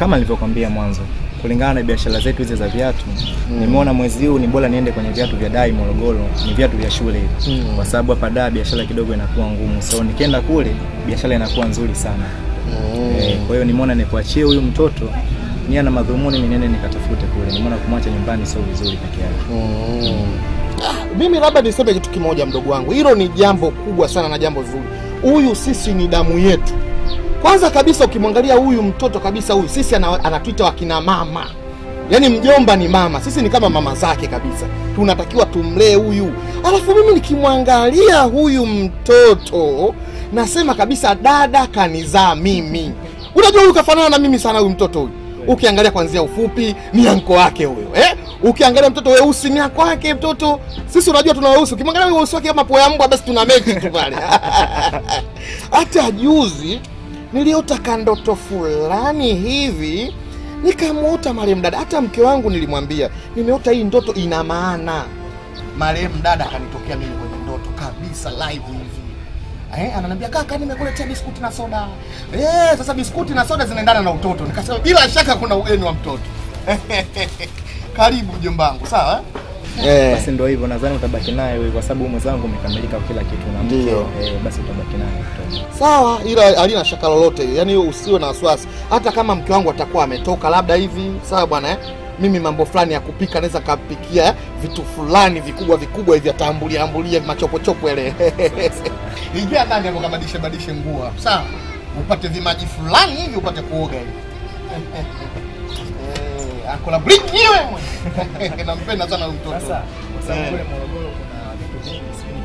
kama nilivyokwambia mwanzo, kulingana na biashara zetu hizi za viatu nimeona mwezi huu ni bora niende kwenye viatu vya Dai Morogoro, ni viatu vya shule hivi Mm. kwa sababu hapa Dar biashara kidogo inakuwa ngumu, so nikienda kule biashara inakuwa nzuri sana. Eh, kwa hiyo nimeona nikuachie huyu mtoto nia na madhumuni ni nene nikatafute kule. Nimeona kumwacha nyumbani sio vizuri peke yake. Ah, mimi labda niseme kitu kimoja mdogo wangu, hilo ni jambo kubwa sana na jambo zuri. Huyu sisi ni damu yetu. Kwanza kabisa ukimwangalia huyu mtoto kabisa, huyu sisi ana, anatuita wakina mama, yaani mjomba ni mama, sisi ni kama mama zake kabisa, tunatakiwa tumlee huyu. Alafu mimi nikimwangalia huyu mtoto nasema kabisa, dada kanizaa mimi. Unajua huyu kafanana na mimi sana, huyu mtoto huyu ukiangalia kwanzia ufupi ni anko wake huyo eh? Ukiangalia mtoto weusi ni anko wake mtoto. Sisi unajua tuna weusi, ukimwangalia weusi wake kama poa ya mbwa, basi tuna mechi tu pale. Hata juzi niliota kandoto fulani hivi nikamwota marehemu dada. Hata mke wangu nilimwambia nimeota hii ndoto ina maana. Marehemu dada akanitokea mimi kwenye ndoto kabisa live hivi Eh, ananiambia kaka, nimekuletea biskuti na soda. Eh, sasa biskuti na soda zinaendana na utoto. Nikasema bila shaka kuna ugeni wa mtoto. Karibu mjomba wangu, sawa? Eh. Basi ndio hivyo, nadhani utabaki naye wewe kwa sababu mwenzangu umekamilika kwa kila kitu na mke. Ndio. Eh, basi utabaki naye mtoto. Sawa, ila halina shaka lolote. Yaani usiwe na wasiwasi. Hata kama mke wangu atakuwa ametoka labda hivi, sawa bwana eh? Mimi mambo fulani ya kupika naweza kapikia eh, vitu fulani vikubwa vikubwa hivi atambulia ambulia machopochopo yale. Ingia ndani hapo kabadilishe badilishe nguo hapo. Sawa? Upate vimaji fulani hivi upate kuoga hivi. Eh, akola bring niwe. Nampenda sana huyu mtoto. Sasa kwa sababu Eh. kule Morogoro kuna vitu vingi sijui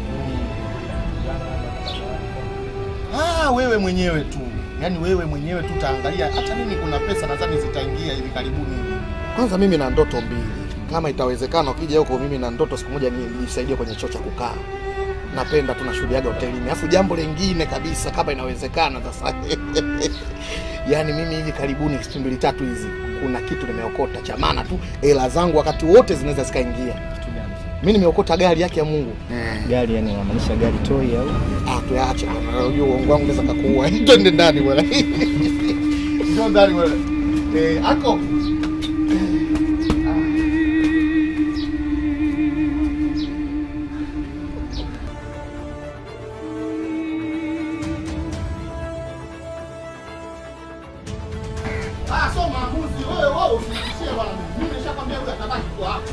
Ah, wewe mwenyewe tu, yaani wewe mwenyewe tu utaangalia. Hata mimi kuna pesa nadhani zitaingia hivi karibuni. Kwanza mimi na ndoto mbili, kama itawezekana, ukija huko, mimi na ndoto siku moja ni- nisaidie kwenye choo cha kukaa. Napenda tunashuhudiaga hotelini. Alafu jambo lingine kabisa, kama inawezekana sasa yaani mimi hivi karibuni siku mbili tatu hizi, kuna kitu nimeokota cha maana tu, hela zangu wakati wote zinaweza zikaingia. kitu gani? Mimi nimeokota gari yake ya Mungu. Gari yani unamaanisha gari toy au? Ah, tuache bwana. Unajua uongo wangu unaweza kukuua. Twende ndani bwana. Njoo ndani bwana. Eh, ako. Ah, so maamuzi wewe wewe usiishie bwana. Mimi nishakwambia huyu atabaki kwa hapa.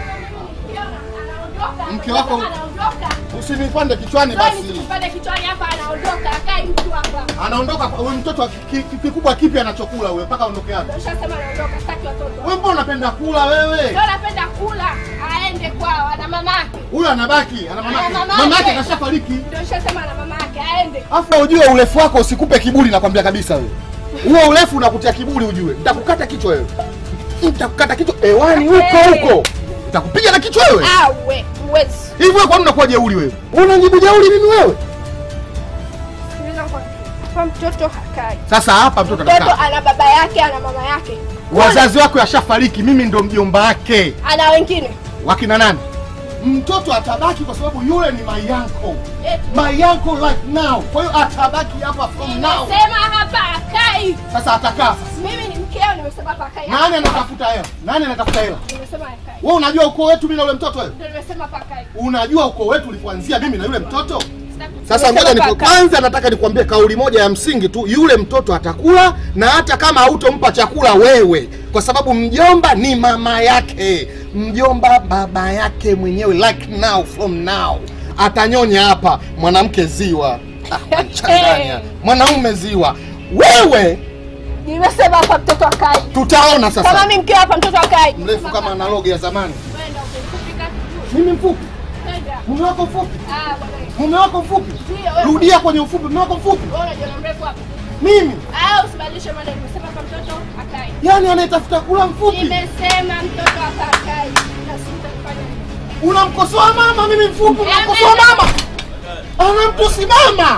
Mke wako- Usinipande kichwani basi. Pande kichwani hapa anaondoka, akai mtu hapa. Anaondoka huyu mtoto wa ki- ki- kikubwa kipi anachokula wewe mpaka aondoke hapa? Ushasema anaondoka, sitaki watoto. Wewe mbona unapenda kula wewe? Ndio anapenda kula, aende kwao, ana mamake. Huyu anabaki, ana mama Ana yake. mamake. Mama yake kashafariki. Ndio ushasema ana mamake, aende. Afu ujue urefu wako usikupe kiburi nakwambia kabisa wewe. Huo urefu unakutia kiburi ujue. Nitakukata kichwa wewe. Nitakukata kichwa hewani huko huko. Nitakupiga na kichwa wewe. Awe, uwezi. Hivi wewe kwa nini unakuwa jeuri wewe? Unajibu jeuri mimi wewe? Sikiliza nikwambie. Kwa mtoto hakai. Sasa hapa mtoto Mtoto anakaa. ana baba yake, ana mama yake. Wazazi wako yashafariki, mimi ndo mjomba wake. Ana wengine. Wakina nani? Mtoto atabaki kwa sababu yule ni my uncle. Eti. My uncle right now. Kwa hiyo atabaki hapa from now. Nimesema hapa akai. Sasa atakaa sasa. Mimi ni mkeo, nimesema hapa akai. Nani anatafuta hela? Nani anatafuta hela? Nimesema akai. Wewe unajua ukoo wetu mimi na yule mtoto wewe? Ndio nimesema hapa akai. Unajua ukoo wetu ulipoanzia mimi na yule mtoto? Sitaki- Sasa Nimesema ngoja hapa niku, akai. kwanza nataka nikwambie kauli moja ya msingi tu, yule mtoto atakula na hata kama hautompa chakula wewe, kwa sababu mjomba ni mama yake, mjomba baba yake mwenyewe, like now from now atanyonya hapa, mwanamke ziwa Ah, anchanganya. mwanaume ziwa. Wewe Nimesema hapa mtoto akai. tutaona Kama sasa, mimi mkeo hapa mtoto akai. mrefu kama analogi ya zamani. Kwenda ukifika kituo. Mimi mfupi, Kwenda. mume wako mfupi, Ah, bwana. mume wako mfupi, Ndio, wewe. rudia kwenye ufupi, mume wako mfupi, Wewe unajiona mrefu hapa. mimi Ah, usibadilishe mada. Nimesema hapa mtoto akai. yani anayetafuta kula mfupi Nimesema mtoto hapa akai. Na sitafanya hivyo. unamkosoa mama, mimi mfupi, unamkosoa mama, anamtusi mama.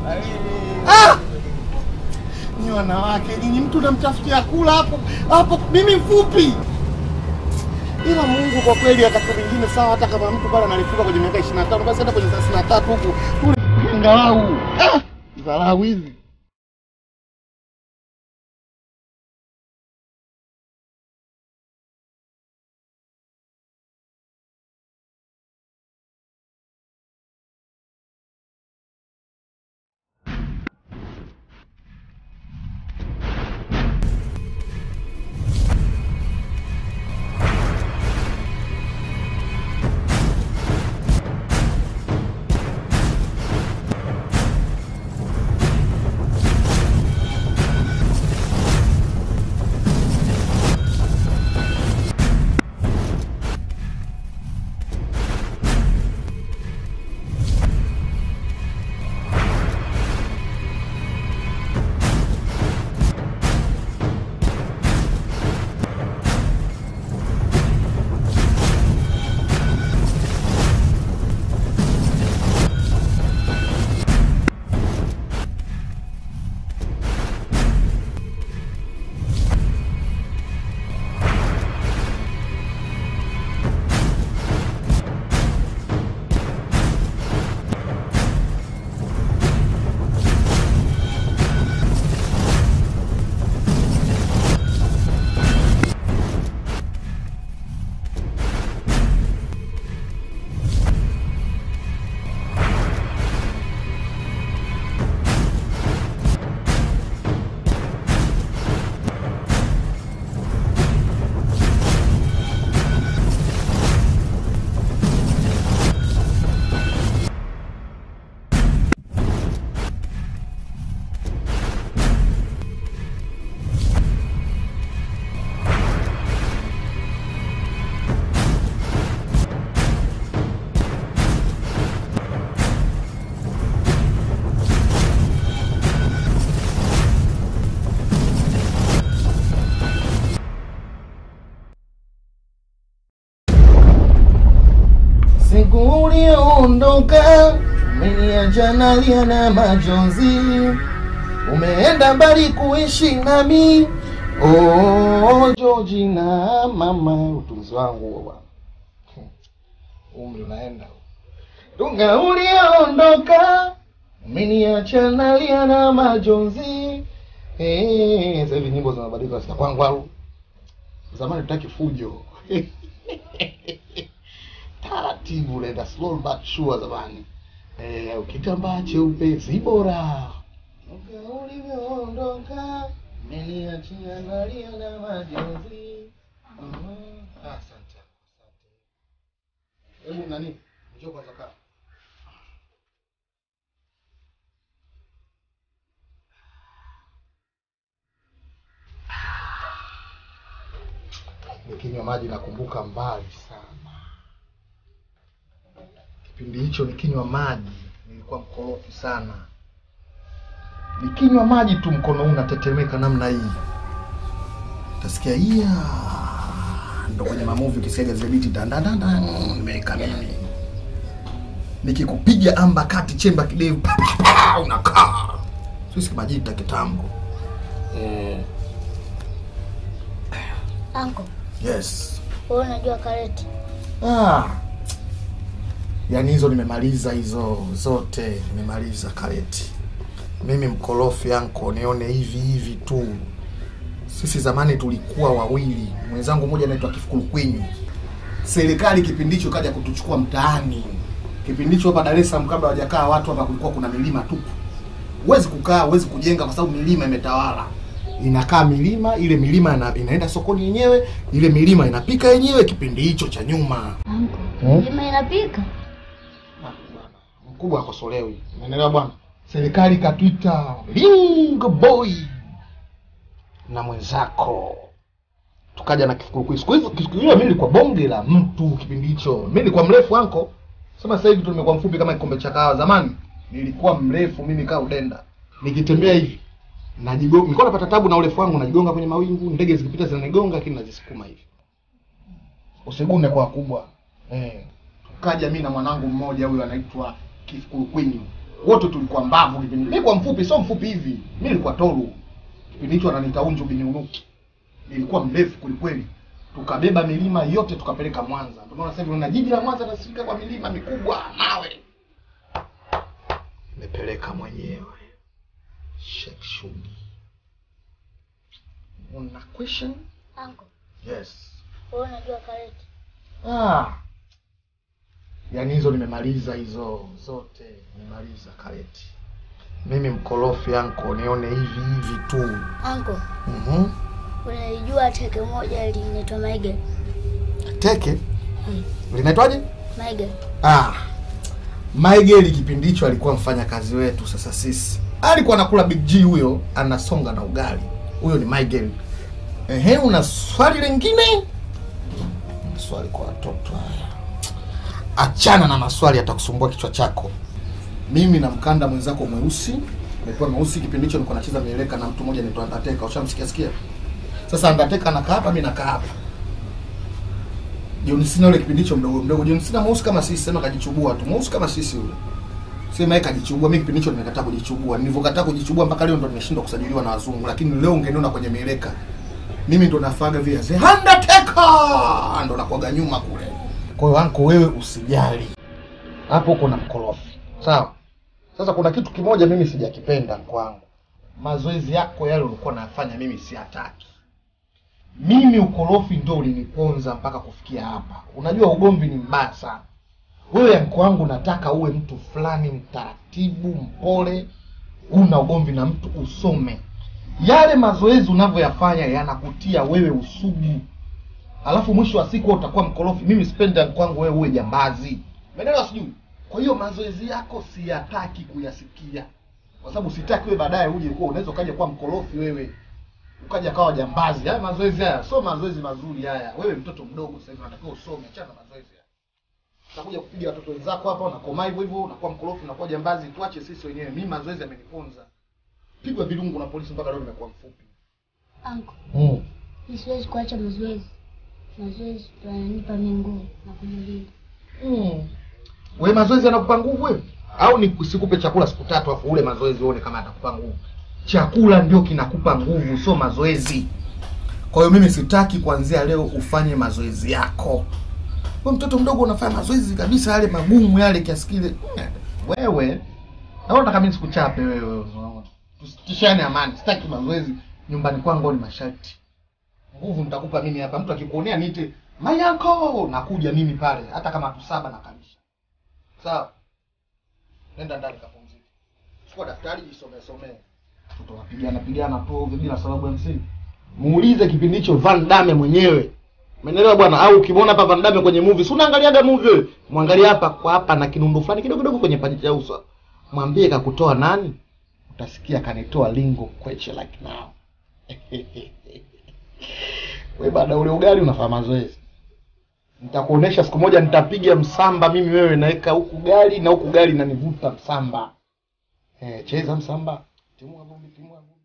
Ah! Ni wanawake nyinyi, mtu unamtafutia kula hapo hapo, mimi mfupi. Ila Mungu kwa kweli, wakati mwingine sawa, hata kama mtu pale analifuka kwenye miaka 25 basi hata kwenye 33 huku kule ngalau ah, dharau hizi uliondoka, umeniacha nalia na majonzi, umeenda mbali kuishi nami. Oh, Georgina mama, utunzi wangu huo bwana, umri unaenda Dunga uliondoka, umeniacha nalia na majonzi. Eh, sasa hivi nyimbo zinabadilika sasa kwangu au zamani tutaki fujo taratibu unaenda slow but sure zamani eh, ukitambaa cheupe si bora Dunga ulivyoondoka umeniachia nalia na majonzi. Mhm. Ah, Asante, asante. Hebu nani, njoo kwanza kaa. nikinywa maji nakumbuka mbali sana. Kipindi hicho nikinywa maji nilikuwa mkorofi sana. Nikinywa maji tu mkono huu unatetemeka namna hii, utasikia iya, ndo kwenye mamuvi ukisiaga zile biti dandandanda, nimeweka mimi nikikupiga amba kati chemba kidevu pa, pa, pa, unakaa sisi majita kitambo eh, Anko, yes wewe unajua karate? Ah. Yaani hizo nimemaliza hizo zote nimemaliza kareti. Mimi mkorofi yanko nione hivi hivi tu. Sisi zamani tulikuwa wawili, mwenzangu mmoja anaitwa Kifukuru Kwinyu. Serikali kipindi hicho kaja kutuchukua mtaani. Kipindi hicho hapa Dar es Salaam kabla hawajakaa watu hapa kulikuwa kuna milima tupu. Huwezi kukaa, huwezi kujenga kwa sababu milima imetawala. Inakaa milima, ile milima ina, inaenda sokoni yenyewe, ile milima inapika yenyewe kipindi hicho cha nyuma. Anko, Hmm? milima inapika? Ah, bwana, mkubwa akosolewi, unaelewa bwana. Serikali ikatuita Lingo Boy na mwenzako, tukaja na Kifukuru. Siku hizo siku hiyo mimi nilikuwa bonge la mtu kipindi hicho. Mimi nilikuwa mrefu anko, sema sasa hivi tu nimekuwa mfupi kama kikombe cha kahawa. Zamani nilikuwa mrefu mimi kaa udenda, nikitembea hivi najigonga, nilikuwa napata tabu na urefu wangu, najigonga kwenye mawingu, ndege zikipita zinanigonga, lakini nazisukuma hivi, usigune kwa wakubwa eh kaja mimi na mwanangu mmoja huyo anaitwa Kifukuru Kwinyu. Wote tulikuwa mbavu kipindi. Mimi kwa mfupi, sio mfupi hivi. Mimi nilikuwa toru. Kipindi hicho ananiita unju binyunuki. Nilikuwa mrefu kwelikweli. Tukabeba milima yote tukapeleka Mwanza. Ndio maana sasa hivi una jiji la Mwanza nasifika kwa milima mikubwa mawe. Nimepeleka mwenyewe. Sheikh Shugi. Una question? Anko, Yes. wewe unajua karate? Ah. Yaani hizo nimemaliza hizo zote, nimemaliza kareti. Mimi mkorofi yanko nione hivi hivi tu. Anko, Mhm. unaijua teke moja linaitwa Michael? Teke Hmm. linaitwaje? Michael. Ah. Maigeli kipindi hicho alikuwa mfanya kazi wetu sasa sisi. Alikuwa anakula Big G huyo, anasonga na ugali. Huyo ni Maigeli. Ehe, una swali lingine? Swali kwa watoto haya. Achana na maswali yatakusumbua kichwa chako. Mimi na mkanda mwenzako mweusi, nilikuwa mweusi kipindi hicho nilikuwa nacheza mieleka na mtu mmoja anaitwa Undertaker. Ushamsikia sikia? Sasa Undertaker anakaa hapa, mimi nakaa hapa. John Cena yule kipindi hicho mdogo mdogo. John Cena mweusi kama sisi, sema kajichubua tu. Mweusi kama sisi yule. Sema yeye kajichubua, mimi kipindi hicho nimekataa kujichubua. Nilivyokataa kujichubua mpaka leo ndo nimeshindwa kusajiliwa na wazungu, lakini leo ungeniona kwenye mieleka. Mimi ndo nafaga vile The Undertaker ndo nakuaga nyuma kule. Kwa hiyo anko, wewe usijali. Hapo uko na mkorofi. Sawa? Sasa kuna kitu kimoja mimi sijakipenda kwangu. Mazoezi yako yale ulikuwa nafanya mimi siataki. Mimi ukorofi ndo uliniponza mpaka kufikia hapa. Unajua ugomvi ni mbaya sana. Wewe yanko wangu nataka uwe mtu fulani mtaratibu, mpole, una ugomvi na mtu usome. Yale mazoezi unavyoyafanya yanakutia wewe usugu. Alafu mwisho wa siku wewe utakuwa mkorofi. Mimi sipendi yanko wangu wewe uwe jambazi. Umeelewa sijui? Kwa hiyo mazoezi yako siyataki kuyasikia. Kwa sababu sitaki wewe baadaye uje kuwa unaweza ukaja kuwa mkorofi wewe ukaja kawa jambazi. Haya mazoezi haya sio mazoezi mazuri haya. Wewe mtoto mdogo sasa hivi unatakiwa usome, achana na mazoezi haya. Utakuja kupiga watoto wenzako hapa, unakomaa hivyo hivyo, unakuwa mkorofi, unakuwa jambazi. Tuache sisi wenyewe. Mimi mazoezi yameniponza. Pigwa vilungu na polisi mpaka leo nimekuwa mfupi. Anko, Mm. mi siwezi kuacha mazoezi. Mazoezi ndo yananipa mimi nguvu na kunilinda. Mm. We mazoezi yanakupa nguvu wewe? Au ni sikupe chakula siku tatu afu ule mazoezi uone kama atakupa nguvu? Chakula ndio kinakupa nguvu, sio mazoezi. Kwa hiyo mimi sitaki kuanzia leo ufanye mazoezi yako. Wewe mtoto mdogo unafanya mazoezi kabisa yale magumu yale kiasi kile. Wewe naona kama mimi sikuchape wewe. unaona. Tusitishane amani. Sitaki mazoezi nyumbani kwangu ni masharti. Nguvu nitakupa mimi hapa. Mtu akikuonea niite Mayako, nakuja mimi pale hata kama tu saba nakalisha. Sawa? Nenda ndani kapumzike. Chukua daftari jisomee somee. Mtoto anapigana pigana tu ovyo bila sababu ya msingi. Muulize kipindi hicho Van Damme mwenyewe. Umeelewa bwana? Au ukimwona hapa Van Damme kwenye movie, si unaangaliaga movie wewe? Mwangalie hapa kwa hapa na kinundu fulani kidogo kidogo kwenye paji la uso. Mwambie kakutoa nani? Utasikia kanitoa lingo kweche like now. Wewe baada ya ule ugali unafanya mazoezi. Nitakuonesha siku moja nitapiga msamba mimi wewe naweka huku gari na huku gari nanivuta msamba. Eh, cheza msamba. Timua vumbi, timua vumbi.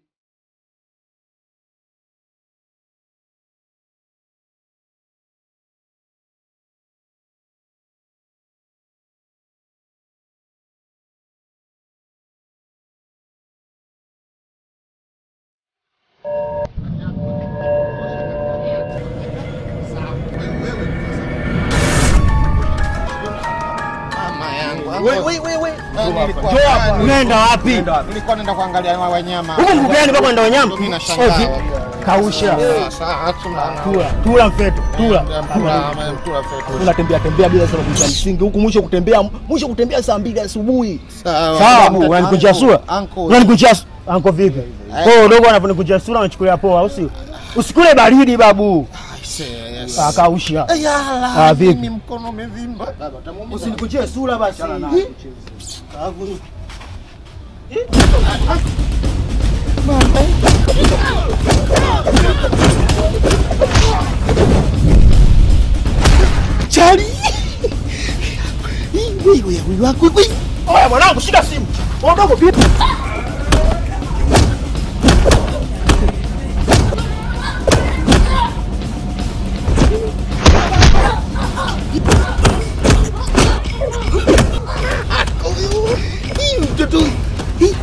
Mama yangu. We, we, we, we. Nilikuwa Njoo hapa. ndani. Unaenda wapi? Nilikuwa naenda kuangalia wa- wanyama. Huko mbugani kwa kwenda wanyama. Mimi nashangaa. Ozi. Kausha. Ah, sawa, tuna- Tula, tula mfeto, tula. Mpula, mpula fetu. Unatembea tembea bila sababu za msingi. Huku mwisho kutembea, mwisho kutembea saa mbili asubuhi. Sawa. Sawa, bu, unanikunjia sura. Uncle. Unanikunjia su- Anko vipi? Oh, dogo anaponikunjia sura unachukulia poa, au sio? Usikule baridi babu. Yes. Ah, kausha. Yala, Ah, vipi? mimi mkono umevimba. Baba, tamuumiza. Usinikunjie sura basi. Kavu. Chali. Wewe wewe wako wewe. Oya mwanangu, shika simu. Oh, dogo vipi? Hii mtoto. Hii.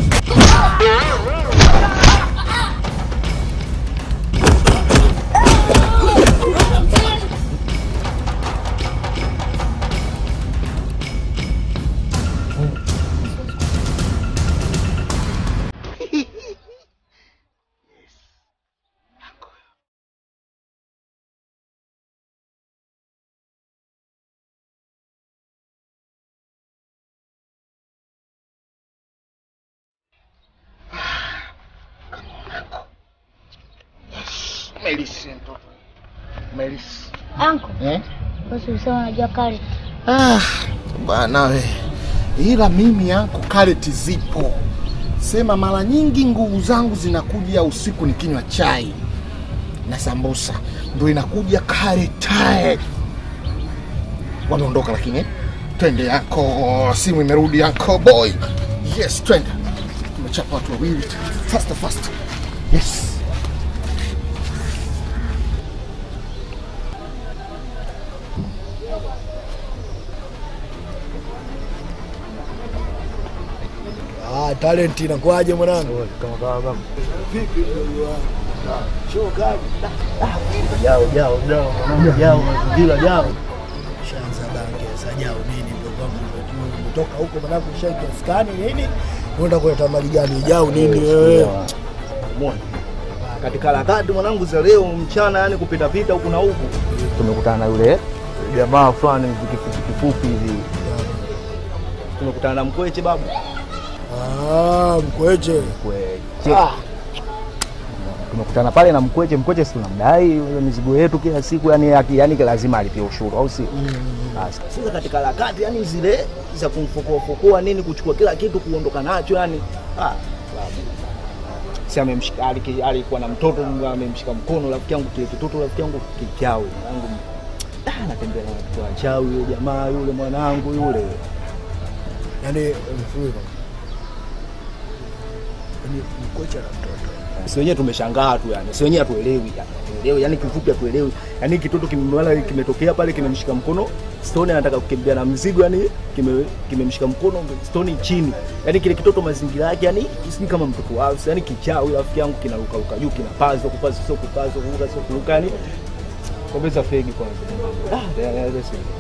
Melisi mtoto. Melisi. Anko, Eh? basi usema unajua karate. Ah, bwana we. Ila mimi yako kareti zipo. Sema mara nyingi nguvu zangu zinakuja usiku nikinywa chai na sambusa, ndio inakuja karetae. Wameondoka lakini eh? twende yako, simu imerudi yako boy. Yes, twende. Tumechapa watu wawili. Faster, faster. Yes. Ah, talent inakuaje mwanangu? Kama kama kama. Vipi ndugu wangu? Show kali. Jao jao jao mwanangu jao mazingira jao. Shanza bange sasa jao nini ndugu wangu umetoka huko mwanangu shanki askani nini? Unaenda kuleta mali gani jao nini wewe? Umeona? Katika harakati mwanangu za leo mchana, yani kupita pita huku na huku, tumekutana na yule jamaa fulani hivi kifupi kifupi hivi, tumekutana na mkweche babu, Ah, mkweche. mkweche tumekutana pale na mkweche. Mkweche si tunamdai ile mizigo yetu kila siku, yani yani, yani lazima alipie ushuru, au si? Basi sasa katika harakati yani zile za kumfukua fukua nini, kuchukua kila kitu kuondoka nacho yani, ah, babu si amemshika aliki- alikuwa na mtoto amemshika mkono rafiki yangu, kile kitoto rafiki yangu kichawi yangu Ah, anatembea na watoto wachawi, yule jamaa yule mwanangu yule Yaani mfululizo. Yaani mkweche na mtoto. Si wenyewe tumeshangaa tu yani. Si wenyewe hatuelewi yani. Hatuelewi yani kifupi hatuelewi. Yani kitoto kimemwala kimetokea pale kimemshika mkono Stone anataka kukimbia na mzigo yani kime kimemshika mkono Stone chini. Yani kile kitoto mazingira yake yani sijui kama mtoto wao yani kichawi rafiki yangu kinaruka ruka juu kinapazwa kupazwa sio kupazwa kuruka sio kuruka yani Kombeza fegi kwanza. Ah, ya, ya, ya,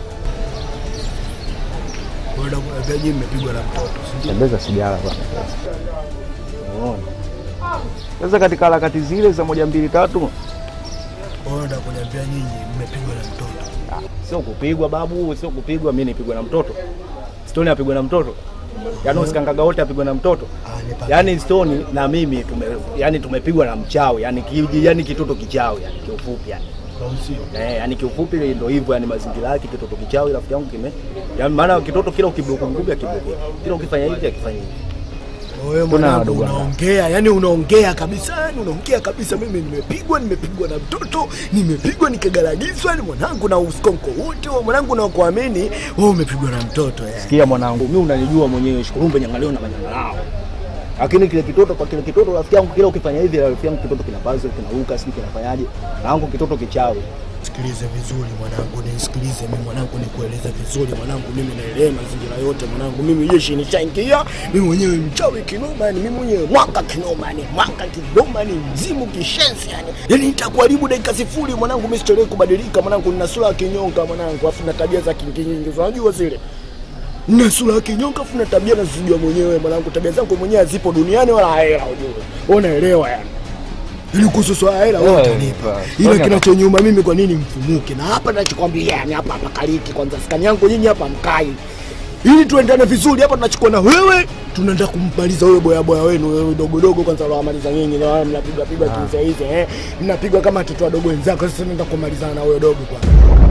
Kwenda kuambia nyinyi mmepigwa na mtoto. si ndio? Tembeza sigara bwana. Unaona? Sasa katika harakati zile za moja mbili tatu Kwenda kuniambia nyinyi mmepigwa na mtoto. sio kupigwa babu, sio kupigwa. Mimi nipigwa na mtoto, Stone apigwa na mtoto, yaani usikangaga wote apigwa na mtoto. Ah, nipa. Yaani Stone na mimi tume, yani tumepigwa na mchawi, yani ki, yani kitoto kichawi, yani kiufupi yani. Au sio? Eh, yani kiufupi ndio hivyo, yani mazingira yake kitoto kichawi, rafiki yangu kime, yani maana kitoto kila ukibloku ngumi akibloku, kila ukifanya hivi akifanya hivi. Wewe Tuna mwanangu wadogo wangu. unaongea, yani unaongea kabisa, yani unaongea kabisa. Mimi nimepigwa, nimepigwa na mtoto, nimepigwa nikagaragizwa, ni mwanangu na uskonko wote wa mwanangu na kuamini wewe umepigwa na mtoto yani. Sikia mwanangu, mimi unanijua mwenyewe, shukurumbe nyangaleo na manyangalao. Lakini kile kitoto kwa kile kitoto rafiki yangu kila ukifanya hivi rafiki yangu kitoto kinapaza kinaruka sijui kinafanyaje. Na wangu kitoto kichawi. Sikilize vizuri mwanangu, nisikilize mimi mwanangu, nikueleze vizuri mwanangu, mimi naelewa mazingira yote mwanangu, mimi jeshi nishaingia, mimi mwenyewe mchawi kinoma, yani mimi mwenyewe mwaka kinoma, ni mwaka kinoma, ni mzimu kishenzi yani, yani nitakuharibu dakika sifuri mwanangu, mimi sichelewi kubadilika mwanangu, nina sura ya kinyonga mwanangu, afu na tabia za kingi nyingi, unajua zile na sura ya kinyonga afu na tabia nazijua mwenyewe mwanangu, tabia zangu mwenyewe hazipo duniani wala hela, ujue unaelewa yani ili kuhusu swala hela wewe Wewe, utanipa, wewe. ila Fanya kinachonyuma mimi kwa nini mfumuke? Na hapa nachokwambia yani, hapa hapa kaliki kwanza, skani yangu nyinyi hapa mkai, ili tuendane vizuri. Hapa tunachukua na wewe, tunaenda kummaliza wewe boya boya wenu wewe dogo dogo, kwanza unawamaliza nyinyi, na wao mnapiga piga kiza hizi eh, mnapiga kama watoto wadogo wenzako. Sasa naenda kumalizana na wewe dogo kwanza.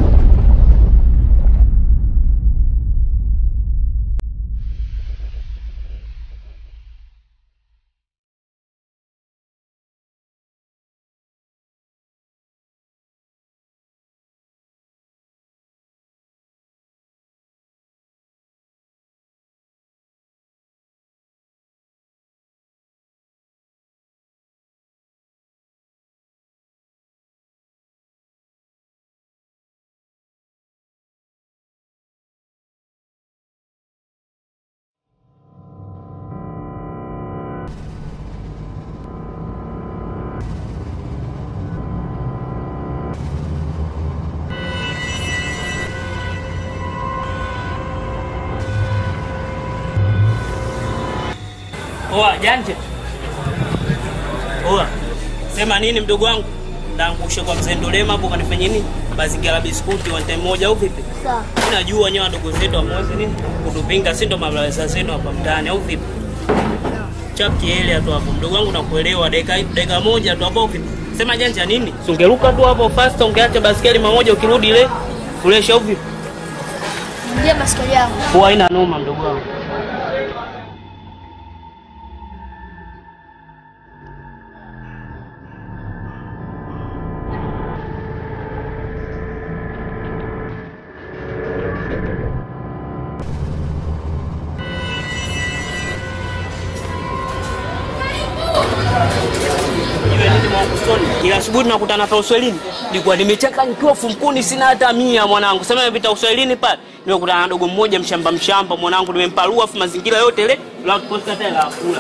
Oa janje. Oa. Sema nini mdogo wangu? Ndaangushe kwa mzee Ndolema hapo kanifanya nini? Mazingira biskuti one time moja au vipi? Sawa. Mimi najua nyewe wadogo zetu hamwezi nini? Kutupinga si ndo mabrasa zenu hapa mtaani au vipi? Chap kiele tu hapo. Mdogo wangu nakuelewa dakika dakika moja tu hapo vipi? Sema janja nini? Si ungeruka tu hapo fast ungeacha baskeli mamoja ukirudi ile. Fresh au vipi? Ndio baskeli yangu. Kwa haina noma mdogo wangu. Iwe nini mwanakustoni? Kila asubuhi tunakutana pa uswahilini, nilikuwa nimecheka nikiwa fumkuni, sina hata mia mwanangu. Sema nimepita uswahilini pale, nimekutana na dogo mmoja mshamba mshamba mwanangu, nimemparua afu mazingira yote ile la kuposta tena la kula.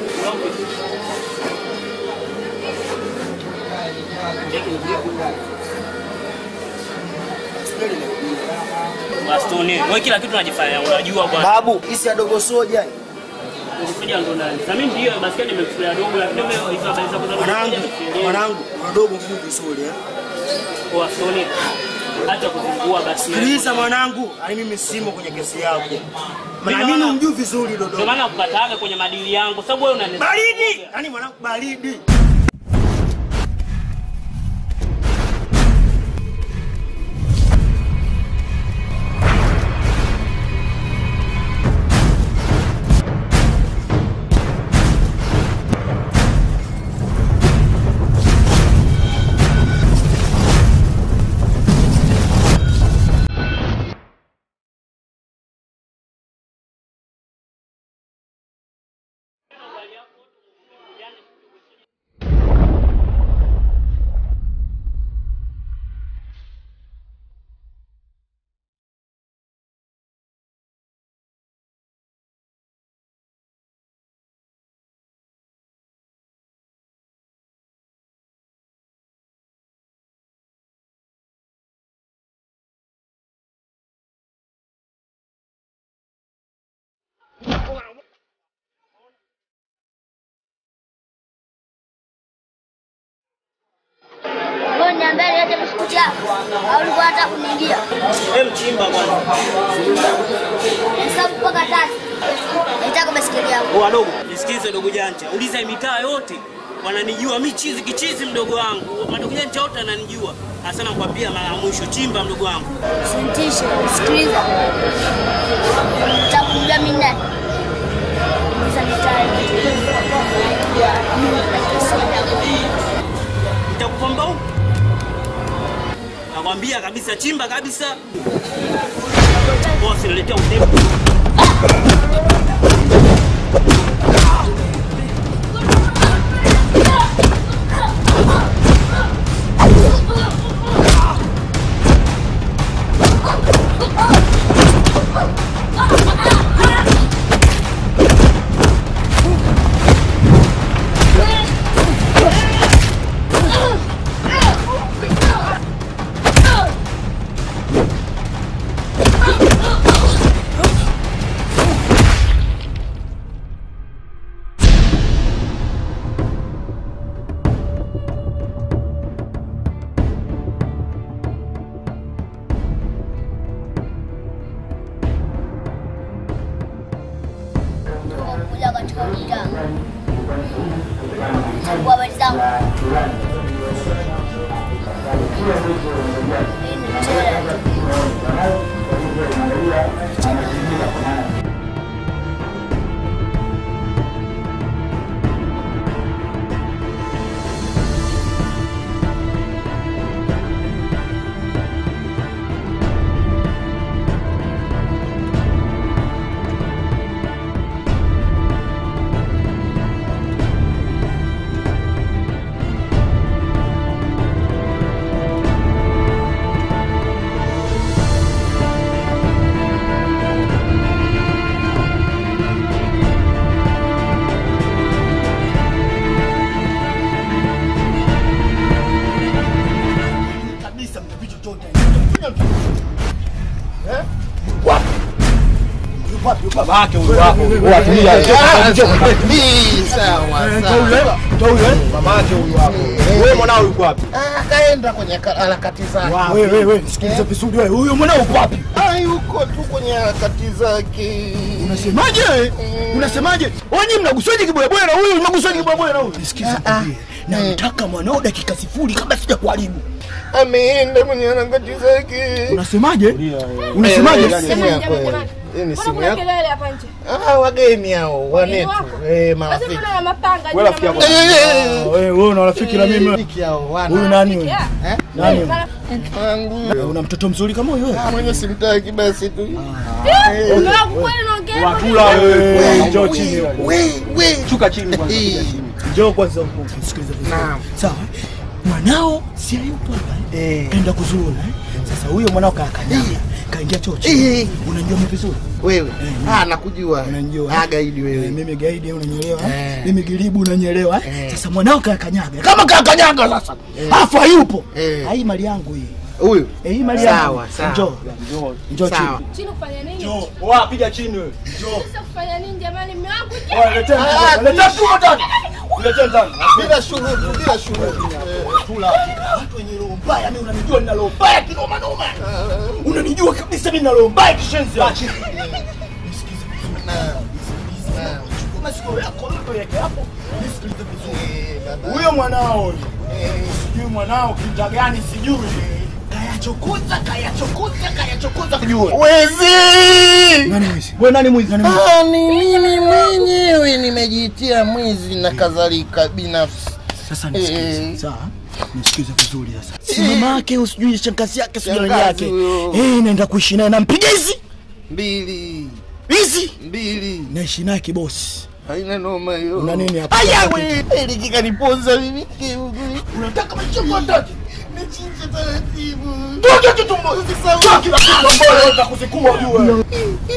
Bastoni, wewe kila kitu unajifanya unajua bwana. Babu, hisi ya dogo soja. Ukifanya ndo ndani. Sasa mimi ndio basikia nimekufulia dogo lakini wewe hizo habari zako za Mwanangu, mwanangu, mdogo mkuu vizuri eh. Kwa Stoni. Acha kuzungua basi. Sikiliza mwanangu, ani mimi simo kwenye kesi yako. Maana Mimi mimi wana- umjui vizuri Ndio dodo. maana kukataaga kwenye madili yangu sababu wewe unani Baridi! Yaani mwanangu baridi. sauti yako au ulikuwa unataka kuniingia? Hem, chimba kwanza. Hesabu mpaka tatu. Nataka baiskeli yako. Oh, wadogo, nisikize dogo janja. Uliza hii mitaa yote wananijua mi chizi kichizi mdogo wangu. Madogo janja wote ananijua. Hasa nakwambia mara ya mwisho chimba mdogo wangu. Usintishe, sikiliza. Nataka kujua mimi nani. Uliza mitaa yote. Najua mimi naitwa Saida. Nitakupamba huko. Nakwambia kabisa chimba kabisa. Bosi niletea utepo. kuja katika mtaa. Chagua habari zangu. Hii ni mchele. kabisa mtapita chochote. Babake huyu hapo. Watumia. Mamake huyu hapo. Wewe mwanao yuko wapi? Akaenda kwenye ka- harakati zake. Wewe wewe wewe sikiliza vizuri wewe. Huyo mwanao uko wapi? Ah, yuko tu kwenye harakati zake. Unasemaje? Unasemaje? Wenyi mnaguswaje kibwebwe na huyu mnaguswaje kibwebwe na huyu? Nisikize kwambie. Namtaka mwanao dakika sifuri kabla sija kuharibu. Ameenda kwenye harakati zake. Unasemaje? Unasemaje? Eh, simu yako wewe. Hii ni simu kuna yako. kelele hapa nje? Ah, wageni hao, wanetu. wako? Eh, Basi marafiki. mbona na mapanga juu Wewe ya rafiki yako. mabega? Eh, Wewe wewe una rafiki na mimi. Marafiki hao, wana. Huyu nani huyu? Yeah. Nani huyu? Wangu. Una mtoto mzuri kama huyu wewe? Ah, mwenye simtaki basi tu. Mume wangu kweli naongea hivyo? Watula wewe. Wewe njoo chini wewe. We, we. Shuka chini kwanza. Eh, Njoo kwanza huko sikiliza vizuri. Naam. Sawa. Mwanao si hayupo hapa. Eh. Kaenda kuzuru eh. Sasa huyo mwanao kakanyaga. Kaingia chocho. Eh. Unajua mimi vizuri? Wewe. Ah, nakujua. Unanijua. Ah, gaidi Eh, wewe. mimi gaidi unanielewa? Eh. Mimi gilibu unanielewa? Eh. Sasa mwanao kakanyaga. Kama kakanyaga sasa. Afu hayupo. Eh. Hii mali yangu hii. Huyu. Eh, hii mali yangu. Sawa, sawa. Njoo. Njoo chini. Sawa. Chini kufanya nini? Njoo. Wa piga chini wewe. Sasa kufanya nini jamani? Mume wangu Wewe letea Ah, mtu. Letea mtu ndani. Letea ndani. Bila shuruti, bila shuruti. Tula. Watu wenye roho mbaya, mimi unanijua nina roho mbaya kinoma noma. Unanijua kabisa mimi nina roho mbaya kishenzi. Nisikize vizuri. Chukua masikio yako yote yake hapo. Nisikilize vizuri. Huyo mwanao huyo. Sijui mwanao kinja gani sijui. Kayachokoza, kayachokoza, kayachokoza kujua. Wezi! Nani mwizi? Wewe nani mwizi? Nani mwizi? Ah, ni mimi mwenyewe nimejitia mwizi na kadhalika binafsi. Sasa Eh. nisikize. Sawa? Nisikize vizuri sasa. Si mama yake usijui shangazi yake sijui nani Shangazi yake. huyo. Eh, naenda kuishi naye nampiga hizi. Mbili. Hizi. Mbili. Naishi naye kibosi. Haina noma hiyo. Una nini hapa? Aya we, hili kikaniponza mimi. Unataka maisha kwa ndani. Nichinje taratibu. Toka kitumbo. Toka kila kitu ambayo unataka kuzikua ujue.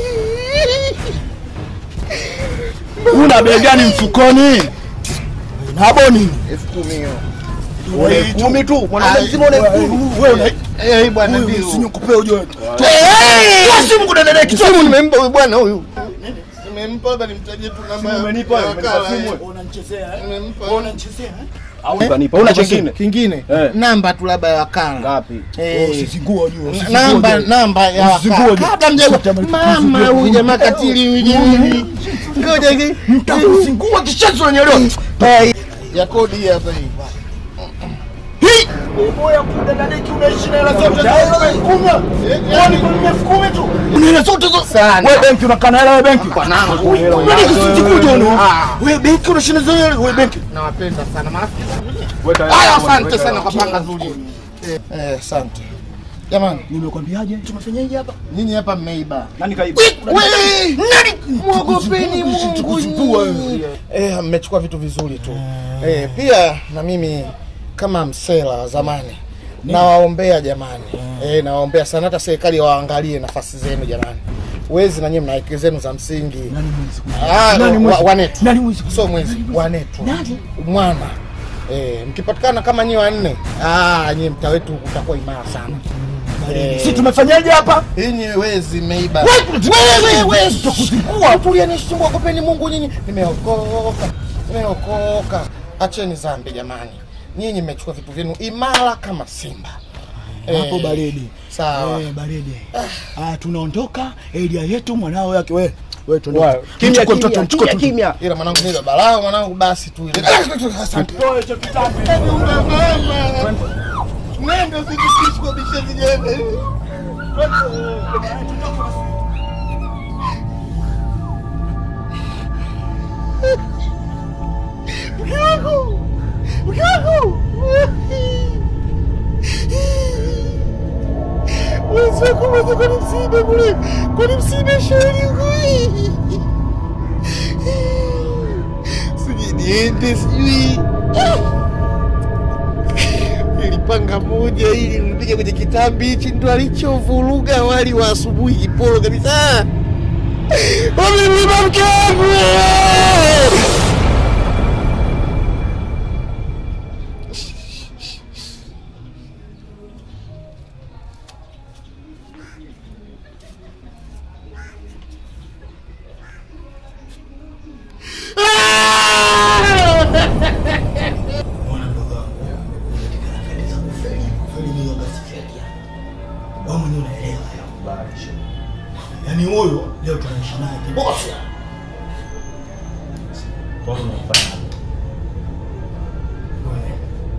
Una bei gani mfukoni? Nabo nini? Elfu kumi hiyo. Wewe kumi tu. Mwanaume mzima una elfu kumi. Wewe una Eh, bwana Huyu ndio. usinyokupee ujue. Eh, Toa simu kudadadeki Kisomo simu. nimempa huyu bwana huyu. Nimempa labda nimtajie tu namba. Umenipa, ya umenipa wakala, simu. eh. Unanichezea eh? Nimempa. Unanichezea eh? Au utanipa. Una chengine? kingine Eh. namba tu labda ya wakala Ngapi? Eh, Usizingua ujue, usizingua namba ujue. namba ya Usizingua wakala ujue. kabla mjago mama huyu jamaa katili huyu jamani ngoja hiki Mtakuzingua kishazo unanielewa? Eh, ya kodi hii hapa hii Hii boya kudadadeki unaishi na hela zote za elfu kumi. Kwani kwa elfu kumi tu? Una hela zote zo. sana Wewe benki unakaa na hela wewe benki? Bwanangu, Wewe usizinguje uno. Ah. Wewe benki unashinda zile hela wewe benki. nawapenda sana marafiki Weka haya asante sana kwa panga zuri Eh, eh, asante jamani Nimekwambiaje? Tumefanyaje hapa? nyinyi hapa mmeiba Nani kaiba? Wewe, Nani? mwogopeni Mungu Tukusumbua nyinyi. Eh, mmechukua vitu vizuri tu eh, pia na mimi kama msela wa zamani nawaombea jamani eh, nawaombea sana hata serikali waangalie nafasi zenu jamani wezi na nyinyi mna haki zenu za msingi Nani mwizi? Ah, Nani wa- mwizi? wanetu Nani mwizi? sio mwezi wanetu Nani? mwana eh, mkipatikana kama nyi wanne ah, nyi mtaa wetu utakuwa imara sana eh, Si tumefanyaje hapa? Ninyi wezi mmeiba. Wewe, Wewe wezi tutakuzingua. Tulia nishtumbua kopeni Mungu nyinyi. Nimeokoka. Nimeokoka. Acheni dhambi jamani. Nyinyi mmechukua vitu vyenu imara kama simba. Hapo Eh, baridi. Sawa. Eh, baridi. Ah, tunaondoka area yetu mwanao yake wewe. Wewe Wewe, tuondoke. Kimya Mchukue mtoto, kimya mchukue kimya mtoto. kimya. Ila mwanangu mimi baba lao mwanangu basi tu ile. Asante. Mwendo sijisishi kwa bisha vijembe. Mwanangu. Mwanangu. Wenzako mwenye kwa msiba kule. Kwa msiba shauri huyu. Sijui niende sijui. Nilipanga moja ili nipige kwenye kitambi hichi ndo alichovuruga wali wa asubuhi kipolo kabisa. Wamemliba mke wangu. Mwana mdogo wangu. Katika harakati za kufeli, kufeli ni yoga sifikia. Wewe mwenyewe unaelewa ya. Yaani huyo leo tunaishi naye kibosi. Wewe.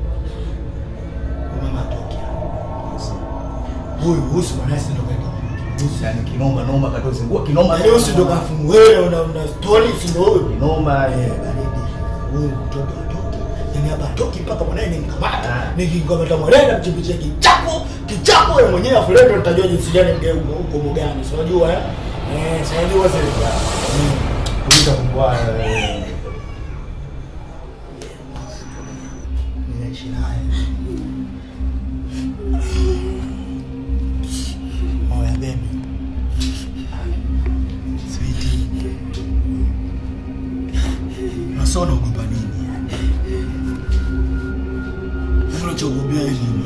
Wewe mama atoki hapa. Huyu husi mwanae si ndo kaita. Husi Yaani kinoma noma katozingua kinoma. Leo si ndo kafumu wewe una una story si ndo huyo. Kinoma. Eh, eh. baridi. Huyu mtoto atoki. Yaani hapa atoki mpaka mwanae nimkamata. Nikikamata mwanae na mchimbichia kichapo, kichapo wewe mwenyewe afu leo ndo nitajua jinsi gani mgeuko huko mgani. Si unajua eh? Eh, si unajua sasa. Kuita kumbwa. Ninaishi naye. Oya baby. Sweetie. Unasema unaogopa nini? Yaani unachogopea nini?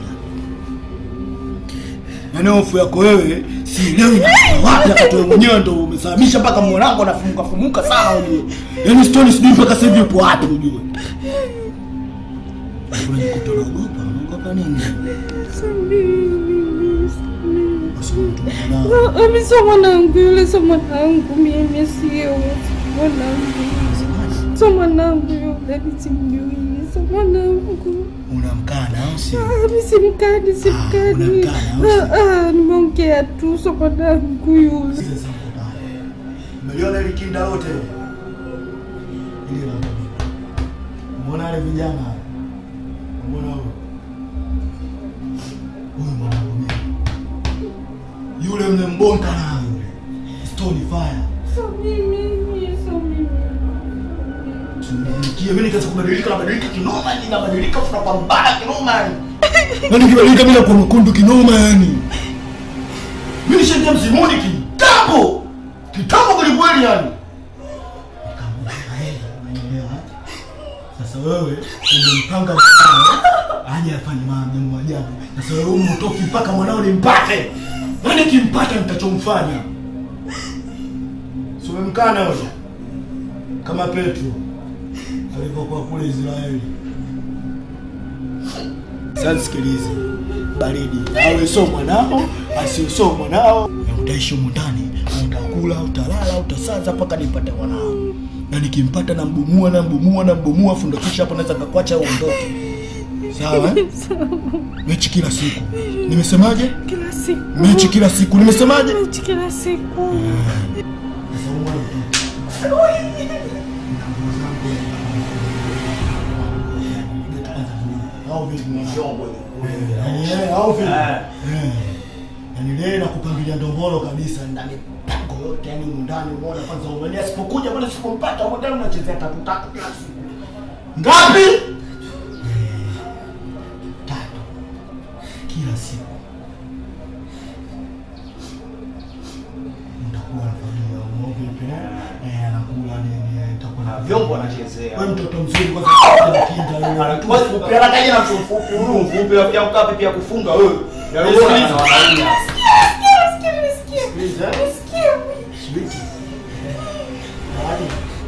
Yaani hofu yako wewe sielewi inatoka wapi wakati wewe mwenyewe ndo umesababisha mpaka mwanangu anafumuka fumuka sana ujue. Yaani story sijui mpaka sasa hivi upo wapi ujue. Unajikuta unaogopa, unaogopa nini? Basi mtu mwanao. Mimi sio mwanangu yule, sio mwanangu mimi, sio mwanangu, sio mwanangu yule, mimi simjui, sio mwanangu. Unamkana au sio? Ah, mimi simkani, simkani. unamkana, au Ah, ah, nimeongea tu, sio mwanangu yule. Sasa mbona? Umeliona ile kinda lote? Ile la mimi. Umeona wale vijana? Umeona huyo? Huyu mwanangu mimi. Yule mnembonda na yule. Stone fire. Sio mimi, sio mimi. Tumefikia mimi nikaanza kubadilika na badilika kinoma yani nabadilika tunapambana kinoma yani. Yaani kibadilika mimi nakuwa mkundu kinoma yani. Mimi nishaingia mzimuni kitambo. Kitambo kweli kweli yani. Nikamwambia yeye, unaelewa? Sasa wewe umempanga mwanao aje afanye mambo ya ajabu. Sasa wewe umtoki mpaka mwanao nimpate. Yaani kimpata nitachomfanya. Sio mkana wewe. Kama Petro alivyokuwa kule Israeli. Sasa sikilize, baridi awe so mwanao asiwe so mwanao, na utaishi humu ndani, utakula, utalala, utasaza mpaka nipate mwanao, na nikimpata nambumua nambumua nambumua, afu ndo kisha hapo naweza kakwacha uondoke. Sawa eh? Mechi kila siku. Nimesemaje? Kila siku. Mechi kila siku. Nimesemaje? Mechi kila siku. Yaani na kupangilia ndombolo kabisa ndani pango yote yani humu ndani umeona kwanza umeni asipokuja bwana sipompata huko ndani unachezea tatu tatu kila siku. Ngapi? Tatu. Kila siku. Nitakuwa na familia yangu vipi? Eh, anakula nini? eh, Nitakuwa na vyombo anachezea. Wewe mtoto mzuri kwanza kinda wewe. Hatuwezi kupeana kaji na mtu mfupi, huyu mfupi rafiki yangu kapi pia kufunga wewe. Ya wewe Sikiliza. na wanaume. Sikiliza. Sweet. Hadi.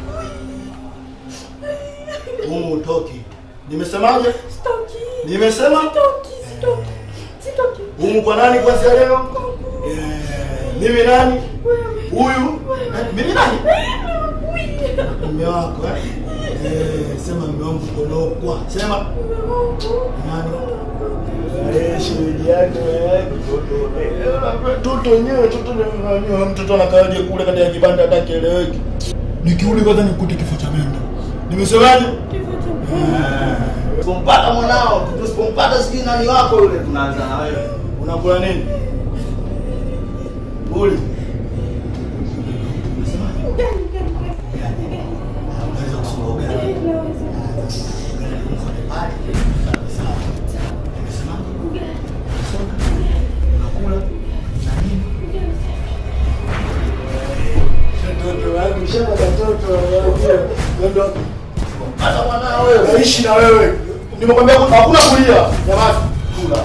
Humu utoki. Nimesemaje? Nimesema? Humu kwa nani kwanza leo? Eh, mimi nani? Huyu? Eh, Mimi nani? Mume wako eh? Eh, sema mume wangu konokwa. Sema. Nani? Eh, shemeji yake eh, mtoto. Eh, mtoto wenyewe mtoto ni- mtoto anakaaje kule katika kibanda hata kieleweki. Nikiuli kwanza nikute kifo cha mendo. Nimesemaje? Tusipompata mwanao, tusipompata sijui nani wako yule tunaanza na wewe. Unakula nini? Uli. Hata mwanao wewe. Naishi na wewe. Nimekwambia hakuna kulia. Nyamaza. Kula.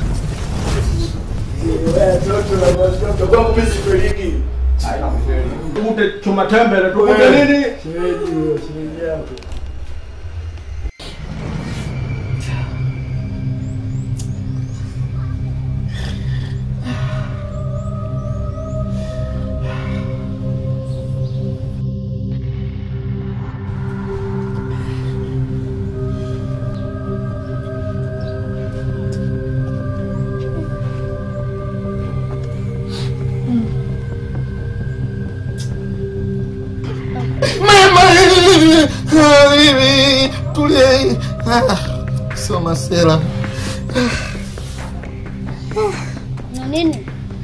Tukute chuma tembele, tukute nini? Mama, mimi tulia. Ah, Soma sela. Na nini?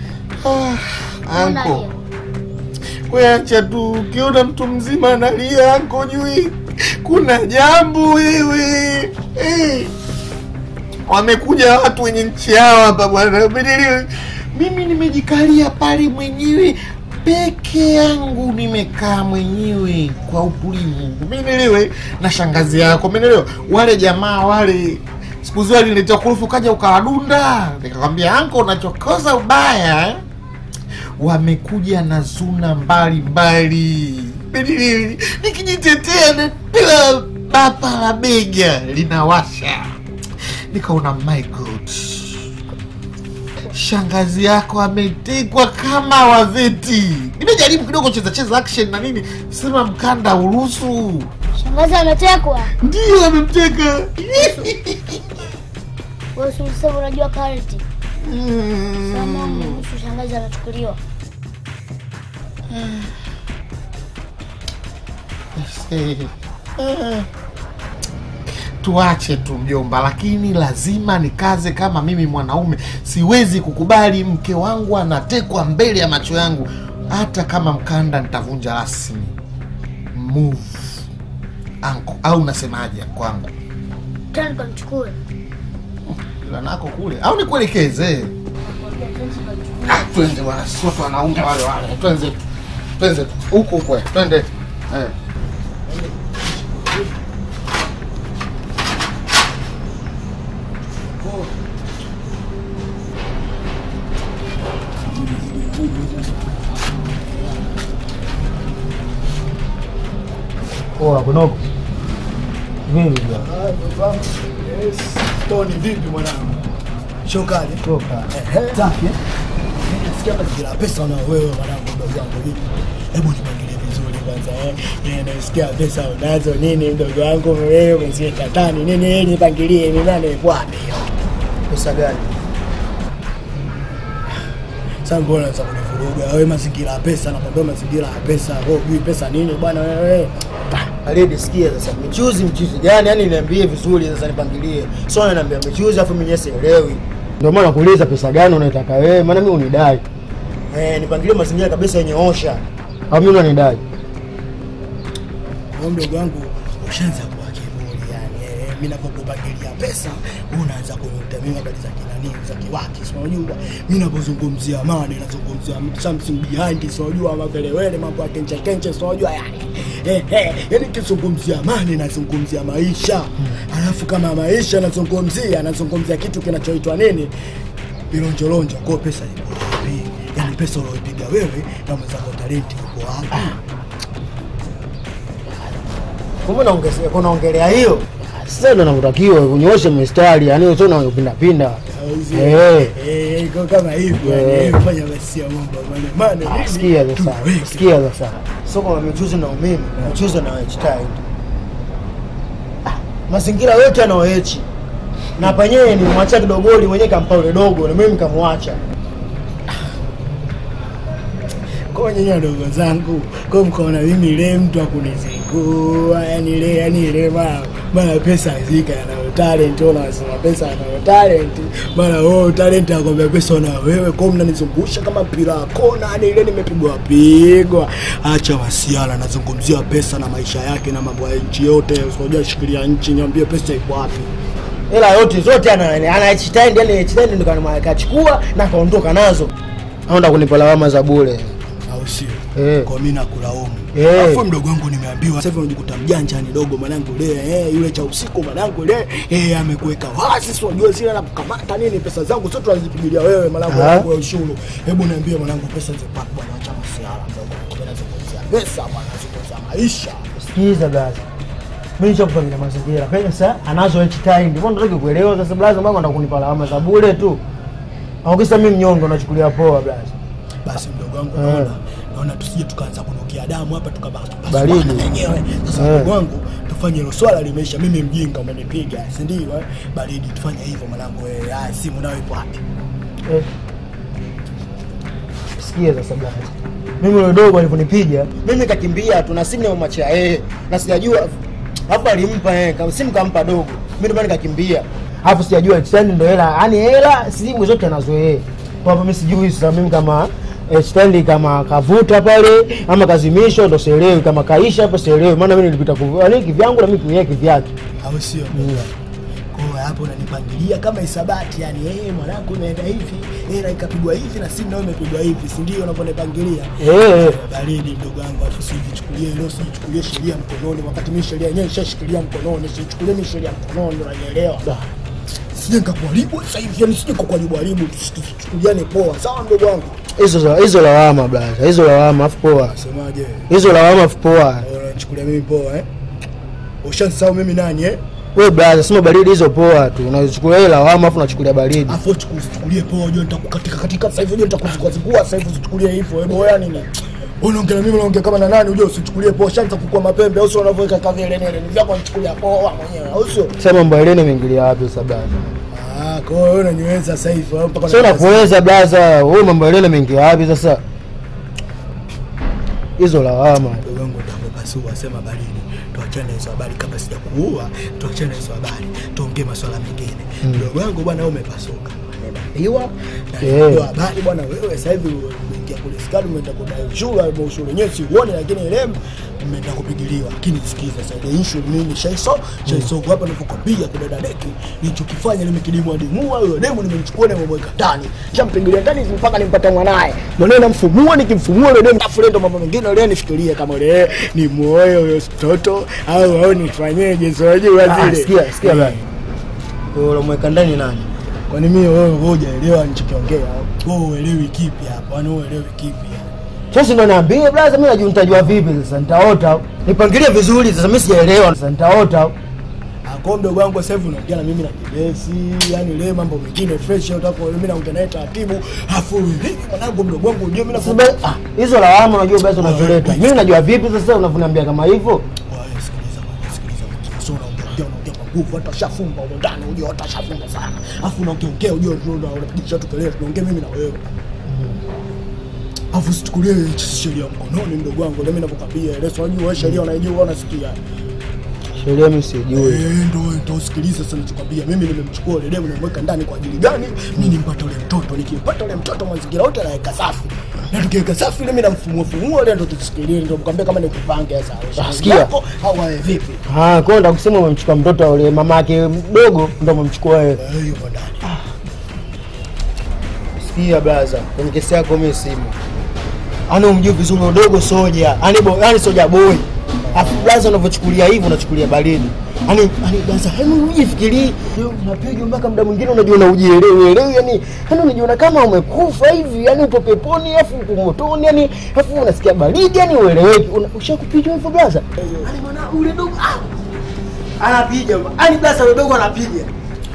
Anko, we acha tu, ukiona mtu mzima analia anko, jui kuna jambo wewe. Eh, wamekuja watu wenye nchi yao hapa bwana, Umenelewa? mimi nimejikalia pale mwenyewe peke yangu, nimekaa mwenyewe kwa utulivu, umeelewa? Na shangazi yako, umeelewa? Wale jamaa wale siku zile aliniletea kurufu, kaja ukawadunda, nikakwambia anko, unachokoza ubaya eh? wamekuja na zuna mbalimbali mbali. nikijitetea napewa bapa la bega linawasha nikaona my god shangazi yako ametekwa kama waveti nimejaribu kidogo cheza cheza action na nini sema mkanda uruhusu Shangazi ametekwa. ndio amemteka Wewe si ulisema unajua karate. Sama mruhusu shangazi anachukuliwa. Eh, tuache tu mjomba, lakini lazima nikaze kama mimi mwanaume. Siwezi kukubali mke wangu anatekwa mbele ya macho yangu, hata kama mkanda nitavunja rasmi. Move anko, au unasemaje kwangu? Tani kamchukue. Ila nako kule au nikuelekeze? Ah, twende bwana, sio watu wanaume wale wale, twenze tu, twenze tu huko huko, twende eh. Poa kunoko. Vipi bwana? Tony vipi mwanangu? Shokali. Toka. Ehe. Safi. eh? Nasikia mazingira ya pesa na wewe mwanangu mdogo wangu vipi? Hebu nipangilie vizuri kwanza eh. Eh, nasikia pesa unazo nini mdogo wangu wewe umeziweka tani nini eh, nipangilie ni nani yuko wapi? Pesa gani? Sasa mbona unaweza kunivuruga wewe mazingira ya pesa nakwambia mazingira ya pesa. Wewe hujui pesa nini bwana wewe? Alidi sikia sasa. Michuzi mchuzi gani? Yaani niambie vizuri sasa nipangilie. Sio unaniambia michuzi afu mimi sielewi. Ndio maana nakuuliza pesa gani unaitaka wewe? Maana mimi unidai. Eh, nipangilie mazingira kabisa yenye osha. Au mimi unanidai? Kwa mdogo wangu ushaanza kuwa kiburi yani. Eh, mimi napokupangilia pesa unaanza kuniuta mimi habari za kinani za kiwaki. Si unajua mimi napozungumzia amani nazungumzia something behind. Si unajua makelewele mambo ya kenche kenche. Si unajua yani. Eh, eh, yani kizungumzia amani nazungumzia maisha. Alafu kama maisha nazungumzia nazungumzia kitu kinachoitwa nini? Bilonjolonjo. Kwa pesa ipo wapi? Yani pesa unayopiga wewe na mwenzako talenti yuko wapi? Kumbe naongezea kuna ongelea hiyo. Sasa ndo nakutakiwa unyooshe mistari, yani sio unapinda pinda. Eh. Eh, iko kama hivyo Eh. yani, eh, fanya basi ya mambo mane mane. nini? Sikia sasa. Tuweke. Sikia sasa. Sio kama michuzi na umeme, michuzi na wechitai. Mazingira yote yanaoechi. Na penyewe nilimwacha kidogoli mwenyewe kampa ule dogo na mimi nikamwacha. Kwa nyinyi wadogo zangu, kwa mkaona mimi ile mtu akunizingua, yani ile yani ile mara mara pesa zika na talent, ona wasema pesa na talent, mara oh talent akwambia pesa na wewe, kwa mnanizungusha kama mpira wa kona, yani ile nimepigwa pigwa. Acha wasiala, nazungumzia pesa na maisha yake na mambo ya nchi yote, usijua shikilia nchi, niambie pesa iko wapi? Hela yote zote ana ana H-Tend, yani H-Tend ndo kana kachukua na kaondoka nazo. Aenda kunipa lawama za bure. au sio? Eh. Kwa mimi nakulaumu. Eh. Alafu mdogo wangu nimeambiwa sasa hivi unajikuta mjanja ni dogo mwanangu le eh, yule cha usiku mwanangu le eh, amekuweka wazi, si unajua zile na kukamata nini, pesa zangu zote unazipigilia wewe mwanangu Ah. wangu ya ushuru. Hebu niambie mwanangu, pesa zipo wapi bwana? Acha masiara mdogo wangu, mimi nazungumzia pesa bwana, nazungumzia maisha. Sikiza blaza. Mimi nishakupangia mazingira. Pesa anazo H-Tend. Mbona unataka kuelewa sasa blaza mama ndo kunipa lawama za bure tu. Au kisa mimi mnyonge unachukulia poa blaza. Basi mdogo wangu, Eh. naona naona tusije tukaanza kunukia damu hapa tukabaki Baridi. wenyewe. Sasa Eh. mdogo wangu, tufanye hilo swala limeisha. Mimi mjinga umenipiga, si ndio? eh? Baridi, tufanye hivyo mwanangu. Eh, haya simu nayo ipo wapi? Eh. Sikia sasa blaza. Mimi yule dogo alivyonipiga, mimi kakimbia tu na simu nimemwachia yeye. Na sijajua hapo alimpa yeye, kama simu kampa dogo. Mimi ndo maana nikakimbia. Hapo sijajua H-Tend ndo hela, yaani hela simu zote anazo yeye. Kwa hapo mimi sijui sasa mimi kama H-Tend kama kavuta pale ama kazimishwa ndo sielewi, kama kaisha hapo sielewi, maana mimi nilipita kuvu, yaani kivyangu na mimi kunyea kivyake. au sio? Kwa hiyo hapo unanipangilia kama isabati, yani eh, mwanangu unaenda hivi, eh, na ikapigwa hivi na simu nayo imepigwa hivi, si ndio unavyonipangilia? Eh. Baridi mdogo wangu, afu sijichukulie leo, sijichukulie sheria mkononi, wakati mimi sheria yenyewe nishashikilia mkononi, sijichukulie mimi sheria mkononi, unanielewa? Sije nikakuharibu sasa hivi, yani sije kukuharibu haribu, tusichukuliane poa, sawa mdogo wangu? Hizo za- hizo lawama blaza, hizo lawama afu poa. Semaje? Hizo lawama afu poa. Eh, Unanichukulia mimi poa eh? Ushanisahau mimi nani eh? Wewe blaza, sema baridi hizo poa tu. Unachukulia ile lawama afu unachukulia baridi. Afu usichukulie poa, unajua nitakukatika katika sasa hivi, unajua nitakuzikua zikua sasa hivi, usichukulie hivyo. Hebu wewe nini? Unaongea na mimi unaongea kama na nani? Unajua usichukulie poa, shanza kukua mapembe au sio unavyoweka kavile nene. Ni vyako nichukulia poa mwenyewe, au sio? Sema mambo ya Helene imeingilia wapi sasa blaza? Ah, kwa hiyo wewe unaniweza sasa hivi au mpaka Sio unapoweza blaza, wewe mambo ya Helene imeingia wapi sasa? Hizo lawama. Ndugu yangu nitakupasua, sema baridi. Tuachane hizo habari kabla sijakuua, tuachane hizo habari. Tuongee masuala mengine. Ndugu yangu bwana wewe umepasuka. Nimeambiwa na Yeah. ndio habari bwana wewe sasa hivi umeingia kule skali umeenda kudai ushuru au ushuru wenyewe siuone lakini ile mmeenda kupigiliwa. Lakini sikiza sasa ile issue mimi shaiso, shaiso hapa nilipokwambia kudada deki nilichokifanya nimekidimwa dimua huyo demu nimemchukua na nimemweka ndani. Shampigilia ndani mpaka nimpata mwanae. Mwanae namfumua nikimfumua ile demu afu ndo mambo mengine ile nifikirie kama ile ni moyo huyo mtoto au au nifanyeje sio unajua Ah, zile. sikia, sikia Eh. bwana. Wewe unamweka ndani nani? Kwani mimi wewe wewe hujaelewa nilichokiongea? Wewe uelewi kipi hapa? Yaani wewe uelewi kipi? hapa? Sasa ndo naambia blaza, mimi najua nitajua vipi sasa? Nitaota. Nipangilie vizuri sasa, mimi sijaelewa. Sasa nitaota. Kwa mdogo wangu sasa hivi unaongea na mimi na kibesi, yani leo mambo mengine fresh utako mimi naongea naye taratibu. Afu hivi mwanangu mdogo wangu unajua mimi Sasa be- ah, hizo lawama unajua basi unazoleta. Mimi najua vipi sasa unavyoniambia kama hivyo? sio unaongea unaongea kwa nguvu hata shafumba huko ndani unajua hata shafumba sana. Afu unaongea ongea unajua tuna unapigisha tu kelele tunaongea mimi na wewe. Afu sichukulie sheria mkononi mdogo wangu, mimi ninakwambia ile sio unajua wewe sheria unaijua unasikia. Sheria mimi sijui. Eh, ndo ndo sikiliza sasa ninachokwambia. Mimi nimemchukua yule demu nimemweka ndani kwa ajili gani? Mimi nimpata yule mtoto, nikimpata yule mtoto mazingira yote anaweka safi. Na tukiweka safi ile mimi namfumua fumua ile ndo tusikilie ndo mkwambia kama nikupange sasa. Sikia. Yako, Au wewe vipi? Ah, kwa ndo kusema umemchukua mtoto yule mama yake mdogo ndo umemchukua wewe. Eh, yupo ndani. Sikia blaza, kwenye kesi yako mimi simu. Ani umjui vizuri udogo soja. Ani bo, yani soja boy. Afu blaza unavyochukulia hivi unachukulia baridi. Ani ani blaza, hebu ujifikirie. Unapiga mpaka muda mwingine unajiona ujielewi elewi yani. Yani unajiona kama umekufa hivi, yani upo peponi afu upo motoni yani afu unasikia baridi yani ueleweki. Una- Ushakupiga hivyo blaza? Ani mwana ule dogo ah. Anapiga. Ani blaza ule dogo anapiga.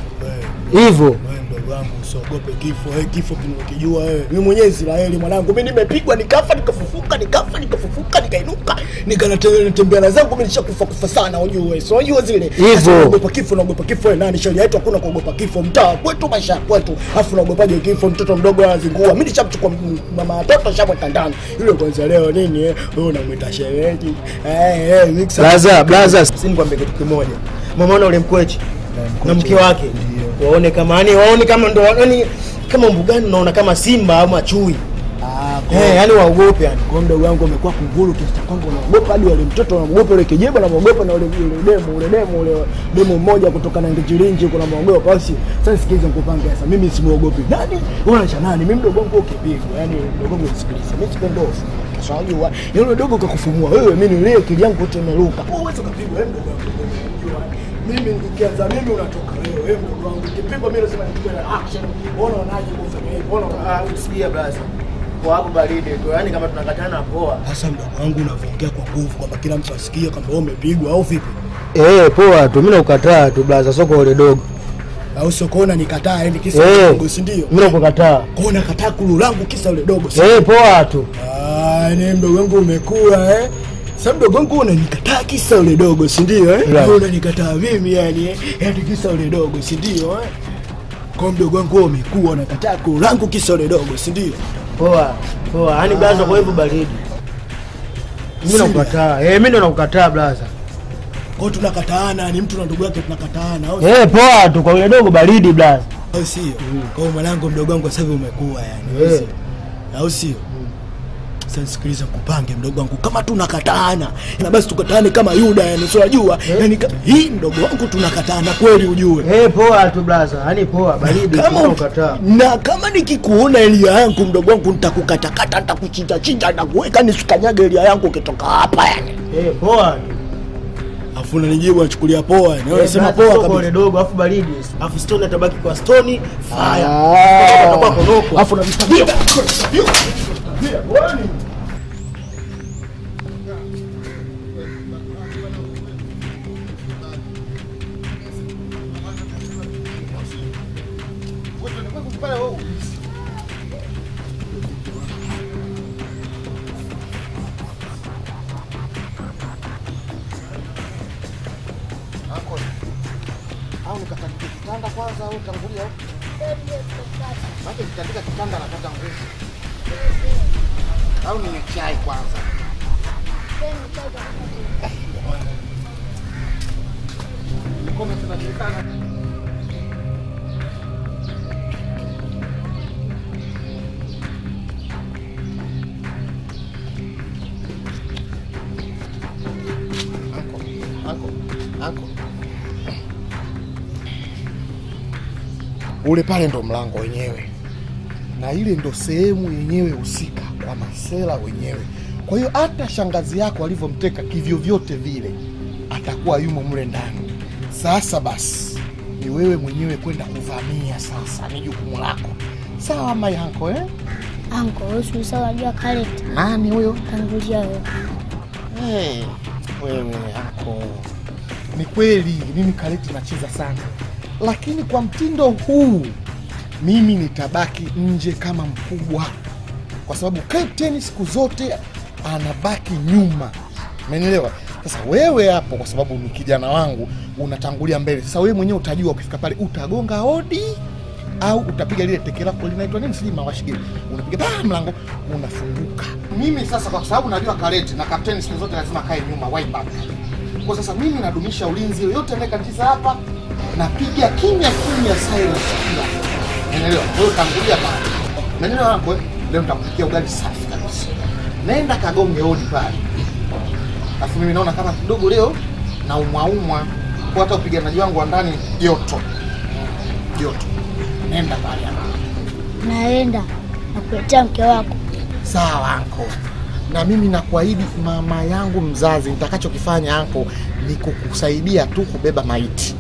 Hivyo. Wewe mdogo wangu usiogope kifo. Eh, kifo kinakijua wewe. Mimi mwenyewe Israeli mwanangu. Mimi nimepigwa nikafa nikafufuka nikafa nikafufuka nikainuka nikanatembea na zangu mimi nishakufa kufa sana ujue. So unajua zile. Hivyo. Sasa Unaogopa kifo unaogopa kifo wewe nani? Sheria yetu hakuna kuogopa kifo. Mtaa kwetu maisha ya kwetu. Afu unaogopaje kifo mtoto mdogo anazingua. Mimi nishamchukua m- mama watoto shamweka ndani. Yule kwanza leo nini eh? Wewe unamwita shereji. Eh eh mixer. Blaza, blaza, si nikwambie kitu kimoja. Mamaona ule mkwechi na mke wake waone kama yani waone kama ndo yani kama mbugani unaona kama simba ama chui. Eh, yani waogope yani. Kwa mdogo wangu amekuwa kunguru kiasi cha kwamba unaogopa hadi wale mtoto unaogopa yule kijeba unaogopa na ule yule demu ule demu ule demu mmoja kutoka na Ngijirinji kuna muogopa basi. Sasa sikiliza nikupange sasa mimi simuogopi. Nani? Wewe unacha nani? Mimi mdogo wangu ukipigwa. Yaani mdogo wangu sikiliza. Mimi sipendi hofu. Sasa unajua yule dogo kakufumua wewe mimi nile akili yangu yote imeruka. Wewe uweze kupigwa wewe mdogo wangu. Unajua, Mimi nikianza mimi unatoka wewe wewe mdogo wangu. Ukipigwa mimi lazima nichukue na action. Unaona unaje kufanya hivyo? Unaona Ah, usikia blaza. Kwa hapo baridi tu. Yani kama tunakatana poa. Sasa mdogo wangu unavyoongea kwa nguvu kwamba kila mtu asikie kwamba wewe umepigwa au vipi? Eh, poa tu. Mimi nakukataa tu blaza, soko ule dogo. Au sio kuona nikataa yani kisa Eh. yule dogo si ndio? Mimi nakukataa. Kwa nakataa kulu langu kisa yule dogo si? Eh, poa tu. Ah, ni mdogo wangu umekuwa eh. Sasa mdogo wangu unanikataa kisa yule dogo si ndio eh? Yeah. Wewe unanikataa mimi yani eh? Yaani kisa yule dogo si ndio eh? Kwa mdogo wangu wewe umekuwa unakataa kulu langu kisa yule dogo si ndio? Poa. Poa. Yani blaza kwa hivyo baridi. Mimi Sina. nakukataa. Eh, mimi ndo nakukataa blaza. Kwa hiyo tunakataana ni mtu na ndugu yake tunakataana au Eh, poa tu kwa yule dogo baridi blaza. au sio? Kwa hiyo mwanangu mdogo wangu sasa hivi umekuwa yani. au Eh. sio? Au sio? Sasa sikiliza kupange mdogo wangu kama tunakataana na basi tukataane kama Yuda yani sio unajua yani ka- hii mdogo wangu tunakataana kweli ujue. Eh, poa tu blaza. Yani poa baridi. Kama Mimi nakukataa. na kama nikikuona elia yangu mdogo wangu nitakukatakata nitakuchinja chinja nitakuweka nisikanyage elia yangu ukitoka hapa yani. Eh, poa tu. Afu unanijibu unachukulia poa yani. Eh, Unasema blaza, poa soko kabisa. ule dogo afu baridi. Afu stone atabaki kwa stone. Fire. Ah. Atakuwa konoko. Afu unavitabia. au nikatandike kitanda kwanza au tangulia au maana nikitandika kitanda napata nguvu au ninywe chai kwanza Mkono tunajulikana. Anko, anko, anko. ule pale ndo mlango wenyewe na ile ndo sehemu yenyewe husika kwa masela wenyewe kwa hiyo hata shangazi yako alivyomteka kivyovyote vile atakuwa yumo mle ndani sasa basi ni wewe mwenyewe kwenda kuvamia sasa ni jukumu lako sawa mayanko eh? Anko, wewe si unajua Khaled. nani huyo Tangulia wewe. hey, wewe anko ni kweli mimi kareti nacheza sana, lakini kwa mtindo huu mimi nitabaki nje kama mkubwa, kwa sababu captain siku zote anabaki nyuma, umenielewa? Sasa wewe hapo, kwa sababu ni kijana wangu, unatangulia mbele. Sasa wewe mwenyewe utajua, ukifika pale utagonga hodi au utapiga lile teke lako linaitwa nini, sijui mawashigili, unapiga pa mlango unafunguka. Mimi sasa, kwa sababu najua kareti na kapteni siku zote lazima kae nyuma, wipe back. Kwa sasa mimi nadumisha ulinzi, yoyote anayekatiza hapa napiga kimya kimya, silence kila Unaelewa? Wewe tangulia pale. Unaelewa hapo? eh? Leo nitakupikia ugali safi kabisa. Nenda kagonge hodi pale. Alafu mimi naona kama kidogo leo na umwaumwa kwa hata upiganaji wangu wa ndani joto. Joto. Nenda pale hapo. Naenda nakuletea mke wako. Sawa anko. Na mimi nakuahidi mama yangu mzazi, nitakachokifanya anko ni kukusaidia tu kubeba maiti.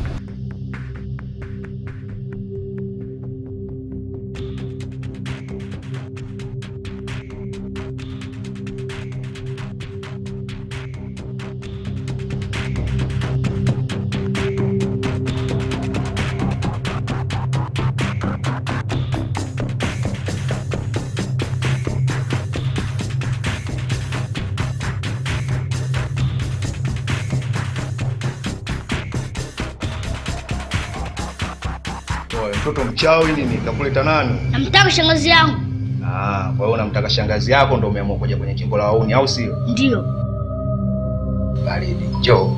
Oe, mtoto mchawi nini? Kakuleta nani? Namtaka shangazi yangu. Ah, kwa hiyo unamtaka shangazi yako ndo umeamua kuja kwenye jimbo la wauni au sio? Ndio. Baridi, njoo.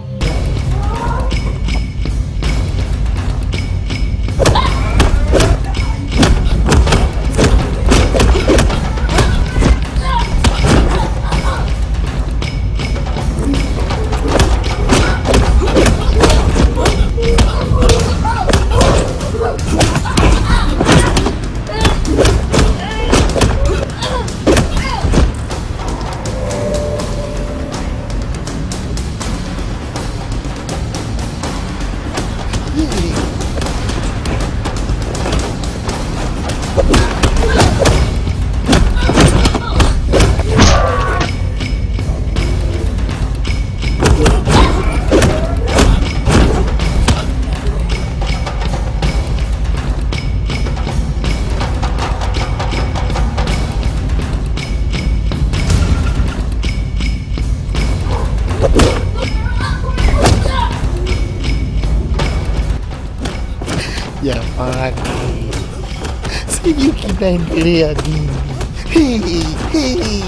Jamani, sijui kinaendelea nini. Hii, hii.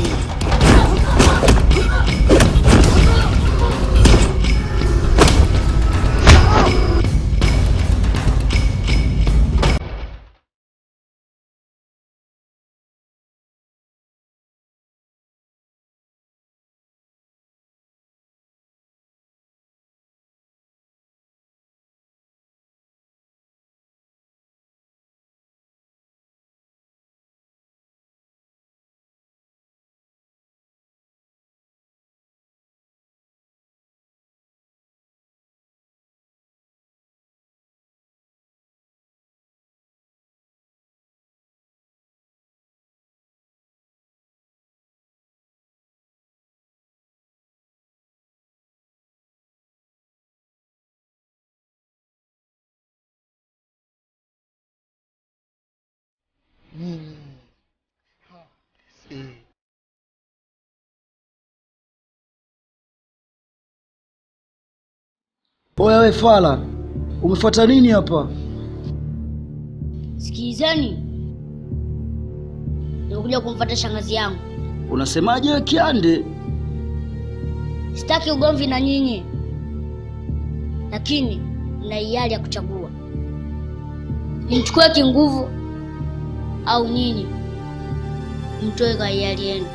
Oya we fala, umefuata nini hapa? Sikilizeni, nimekuja kumfuata shangazi yangu. Unasemaje we Kiande? Sitaki ugomvi na nyinyi, lakini na hiari ya kuchagua, nimchukue kinguvu au nyinyi mtoe kwa hiari yenu.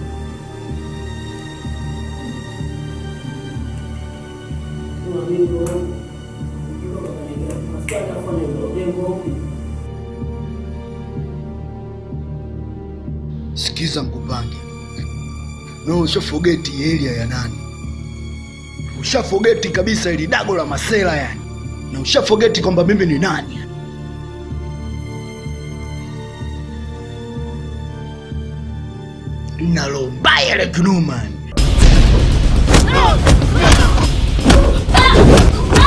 Sikiza Mkupange, no ushafogeti area ya nani, ushafogeti kabisa ili dago la masela yani, na ushafogeti kwamba mimi ni nani yani. Nalo mbaya la kinuma yani.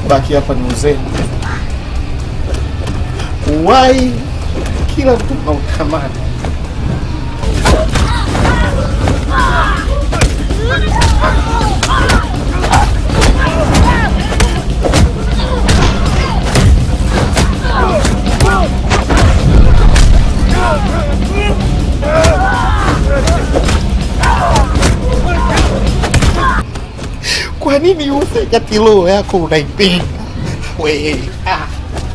baki hapa ni uzee. Uwai kila mtu unautamani. Kwa nini ufe kati roho yako unaipenda? We, ah.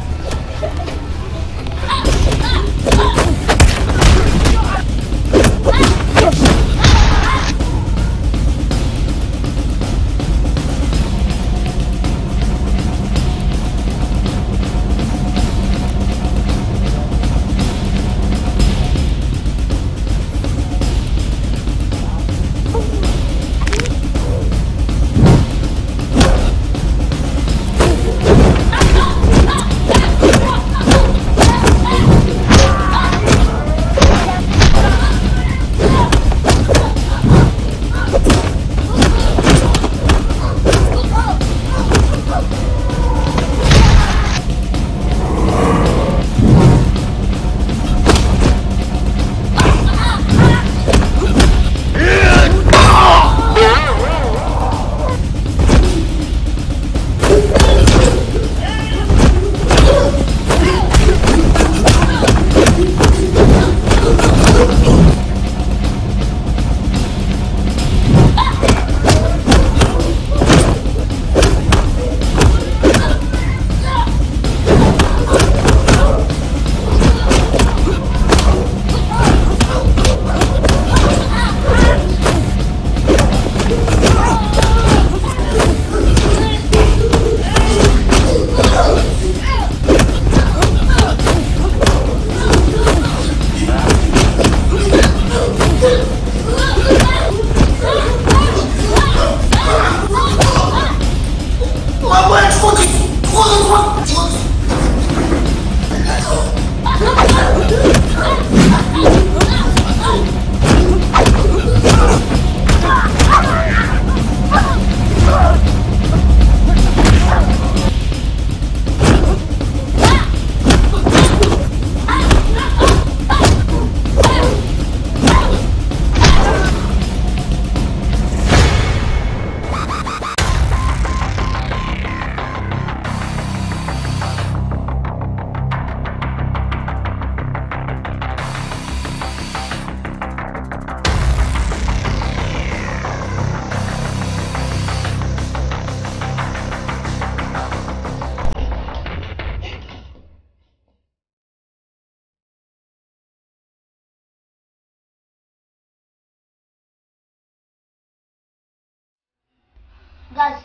Gazi.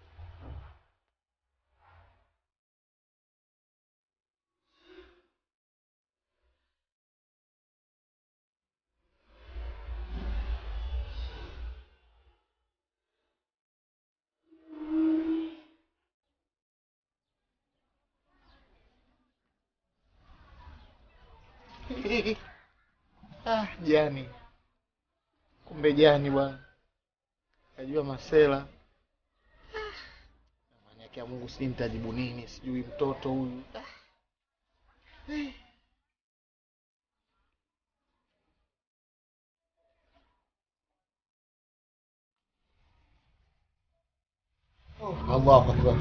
Ah, jani. Kumbe jani bwana. Najua masela. Amani yake ya Mungu sijui nitajibu nini, sijui mtoto huyu. Ah. Eh. Oh, Allahu Akbar.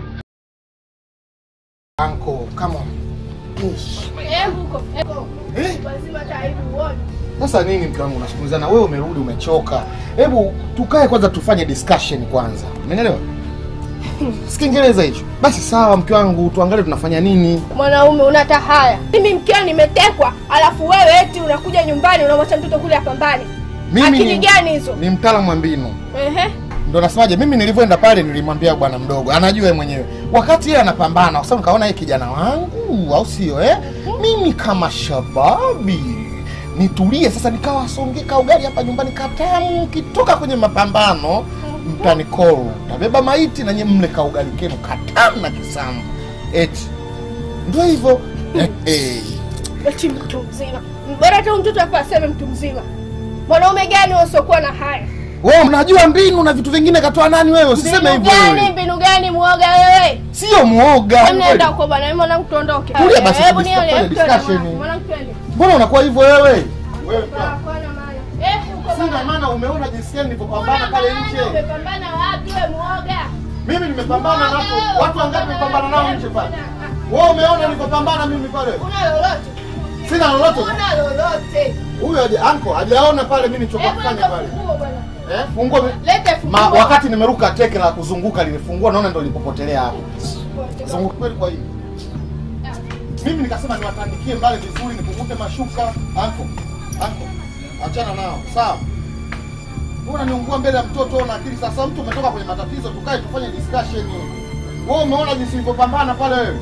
Uncle, come on. Push. Hebu huko. Hebu. Eh? Lazima taibu uone. Sasa nini mke wangu unazungumzana? Wewe umerudi umechoka. Hebu tukae kwanza tufanye discussion kwanza. Umeelewa? Si Kiingereza hicho. Basi sawa mke wangu, tuangalie tunafanya nini. Mwanaume una tahaya. Mimi mkeo nimetekwa, alafu wewe eti unakuja nyumbani unamwacha mtoto kule apambane. Akili ni, gani hizo? ni mtaalamu wa mbinu. Ehe. Ndo nasemaje, mimi nilivyoenda pale nilimwambia bwana mdogo, anajua yeye mwenyewe. Wakati yeye anapambana, kwa sababu nikaona yeye kijana wangu, au sio eh? Mimi kama shababi nitulie sasa, nikawasongeka ugali hapa nyumbani katamu, kitoka kwenye mapambano mtanikoru, tabeba maiti na nyie mle kaugali kenu katamu na kisambu, eti ndio hivyo eh, eh. Eti mtu mzima. Bora hata huyu mtoto hapa aseme mtu mzima. Mwanaume gani usiokuwa na haya? Wewe unajua mbinu na vitu vingine katoa nani wewe? Usiseme Mbinu hivyo gani? wewe. Mbinu gani muoga wewe? sio muoga. Hebu nenda huko bwana, mimi mwanangu tuondoke. Tulia basi, Hebu tufanye nione, hebu twende discussion. mwanangu, mwanangu twende. Mbona unakuwa hivyo wewe? Wewe Hakuna maana. Eh, huko sina bwana. maana, umeona jinsi gani nilivyopambana pale nje. Umepambana wapi wewe muoga? Mimi nimepambana na watu, watu wangapi nimepambana nao nje pale? Wewe umeona nilivyopambana mimi pale? Una lolote? Sina lolote. Una lolote? Huyo haja anko hajaona pale mimi nilichokuwa Hebu kufanya leta pale. funguo bwana. Eh, funguo mi- Lete Ma, funguo. wakati nimeruka teke la kuzunguka linifungua naona ndo nilipopotelea hapo. Zunguka kweli kwa hiyo. Mimi nikasema niwatandikie mbale vizuri nikukute mashuka. Anko. Anko. Achana nao. Sawa. Mbona niungua mbele ya mtoto una akili sasa mtu umetoka kwenye matatizo tukae tufanye discussion. Wewe umeona jinsi nilivyopambana pale wewe?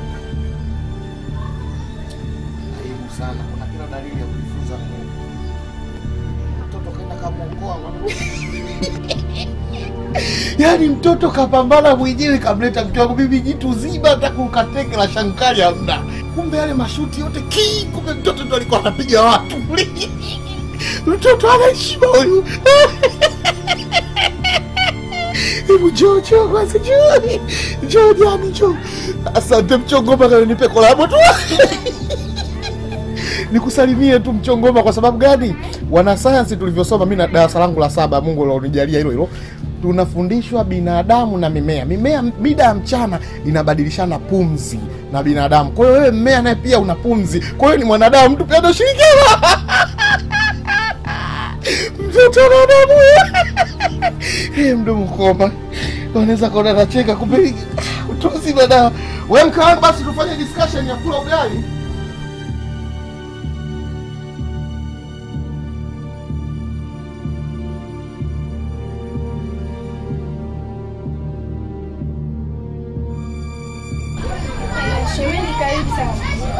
Aibu sana. Kuna kila dalili ya kujifunza Mungu. Mtoto kaenda kamuokoa Yaani mtoto kapambana mwenyewe kamleta mke wangu mimi jitu zima hata kukateke la shankali hamna. Kumbe yale mashuti yote ki kumbe mtoto ndo alikuwa anapiga watu. mtoto ana heshima huyu. Hebu njoo njoo kwanza njoo. Njoo jani njoo. Asante mchongoma kana nipe kolabo tu. Nikusalimie tu mchongoma kwa sababu gani? Wanasayansi tulivyosoma mimi na darasa langu la saba, Mungu alonijalia hilo hilo. Tunafundishwa binadamu na mimea. Mimea mida ya mchana inabadilishana pumzi na binadamu. Kwa hiyo wewe mmea naye pia una pumzi. Kwa hiyo ni mwanadamu, mtu pia anashirikiana. Mtoto na damu. Eh, mdomo koma. Unaweza kaona nacheka kumbe utu uzima dawa. Wewe mke wangu basi tufanye discussion ya kula ugali. Shemeji karibu sana.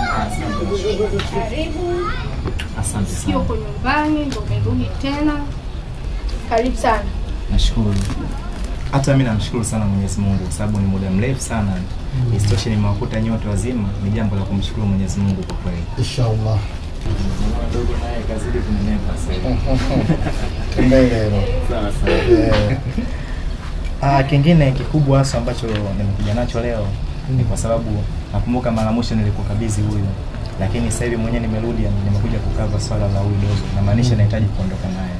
Karibu. Asante Sio sana. uko nyumbani ndo umerudi tena. Karibu sana. Nashukuru. Hata mimi namshukuru sana Mwenyezi Mungu kwa sababu ni muda mrefu sana. Isitoshe nimewakuta nyote wazima, ni jambo la kumshukuru Mwenyezi Mungu kwa kweli. Inshallah. Dogo naye kazidi kunenepa sasa. Mbele Sawa sawa. Ah, kingine kikubwa hasa ambacho nimekuja nacho leo ni kwa sababu nakumbuka mara mwisho nilikukabidhi huyu, lakini sasa hivi mwenyewe nimerudi, nimekuja kukava swala la huyu dogo, namaanisha nahitaji kuondoka naye.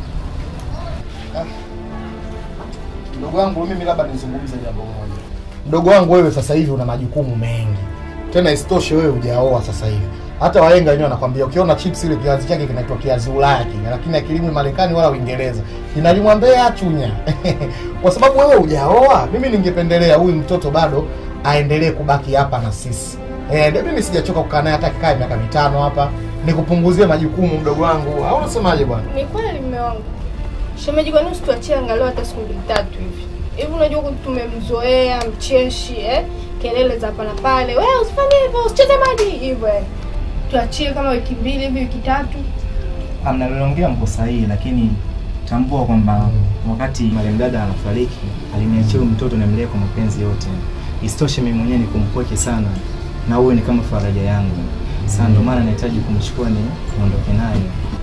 Mdogo wangu mimi labda nizungumze jambo moja. Mdogo wangu wewe sasa hivi una majukumu mengi. Tena isitoshe wewe hujaoa sasa hivi. Hata wahenga wenyewe wanakwambia ukiona chips ile kiazi chake kinaitwa kiazi Ulaya kile, lakini akilimwi Marekani wala Uingereza. Kinalimwa Mbeya Chunya. Kwa sababu wewe hujaoa, mimi ningependelea huyu mtoto bado aendelee kubaki hapa na sisi. Eh, ndio mimi sijachoka kukaa naye hata kikae miaka mitano hapa. Nikupunguzie majukumu mdogo wangu. Au unasemaje bwana? Ni kweli mume wangu. Shemeji, kwa nini usituachie angalau hata siku mbili tatu hivi? Hivi unajua huku tumemzoea mcheshi eh? Kelele za hapa na pale. Wewe usifanye hivyo, usicheze maji hivyo yani. Tuachie kama wiki mbili hivi, wiki tatu. Mnaloongea mko sahihi, lakini tambua kwamba wakati marehemu dada anafariki aliniachia huyu mtoto nimlee kwa mapenzi yote. Isitoshe mimi mwenyewe nikumpweke sana, na huyu ni kama faraja yangu. Sasa ndio maana nahitaji kumchukua ni niondoke naye.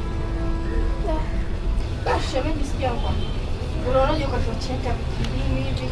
Basi shemeji, sikia kwa. Unaonaje kwa tuachie hata wiki mbili hivi?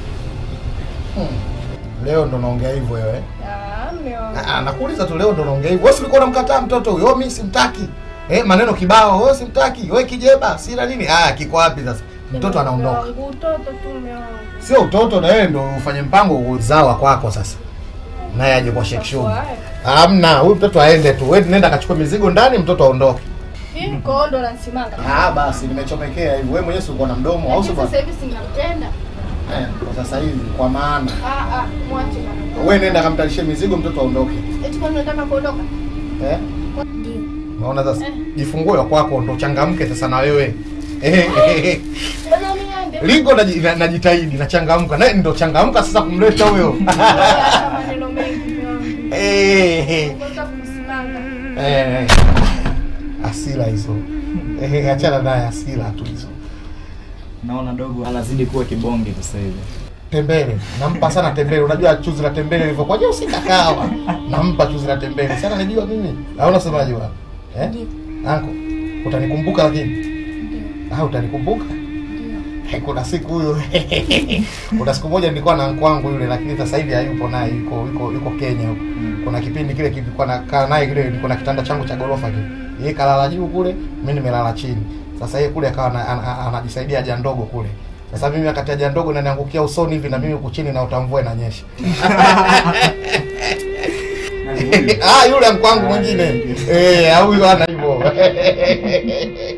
Leo ndo naongea hivyo wewe. Ah, mume wangu. Ah, nakuuliza tu leo ndo naongea hivyo. Wewe si ulikuwa unamkataa mtoto huyo? Oh, mimi simtaki. Eh, maneno kibao. Wewe simtaki. Wewe kijeba, sina nini? Ah, kiko wapi sasa? Mtoto anaondoka. Mume wangu, Utoto tu mume wangu. Sio utoto na wewe ndo ufanye mpango uzawa kwako sasa. Naye aje kwa Sheikh Shumi. Hamna, huyu mtoto aende tu. Wewe nenda akachukue mizigo ndani, mtoto aondoke. Hii koondo na nsimanga. Ah, basi nimechomekea hivi. Wewe mwenyewe si uko na mdomo au sio Lakini bwana? sasa hivi sinampenda. Eh, kwa sasa hivi kwa maana. Ah ah, mwache bana. Wewe nenda kamtalishie mizigo mtoto aondoke. Eti kwani unataka kuondoka? Eh? Unaona sasa? Jifungue wa kwako ndo changamke sasa na wewe. Eh, eh, eh. Bana mimi aende. Lingo naji- na- najitahidi nachangamka naye ndo changamka sasa kumleta huyo Hata maneno mengi mume wangu. Eh, eh, Unataka kumsimanga. eh. asila hizo Eh, achana naye asila tu hizo Naona dogo anazidi kuwa kibonge tu sasa hivi. tembele nampa sana tembele unajua chuzi la tembele lilivyokuwa je usikakawa nampa chuzi la tembele sana najua mimi au unasemaje bwana eh anko utanikumbuka lakini ah utanikumbuka kuna siku huyu kuna siku moja nilikuwa na kwangu yule lakini sasa hivi hayupo naye yuko yuko yuko Kenya huko. Kuna kipindi kile kilikuwa nakaa naye kile nilikuwa na kitanda changu cha gorofa kile. Yeye kalala juu kule, mimi nimelala chini. Sasa yeye kule akawa ana- ana- ana- anajisaidia haja ndogo kule. Sasa mimi wakati haja ndogo inaniangukia usoni hivi na mimi huku chini na utamvua inanyesha. ah, yule mkwangu mwingine. Eh, huyu ana hivyo.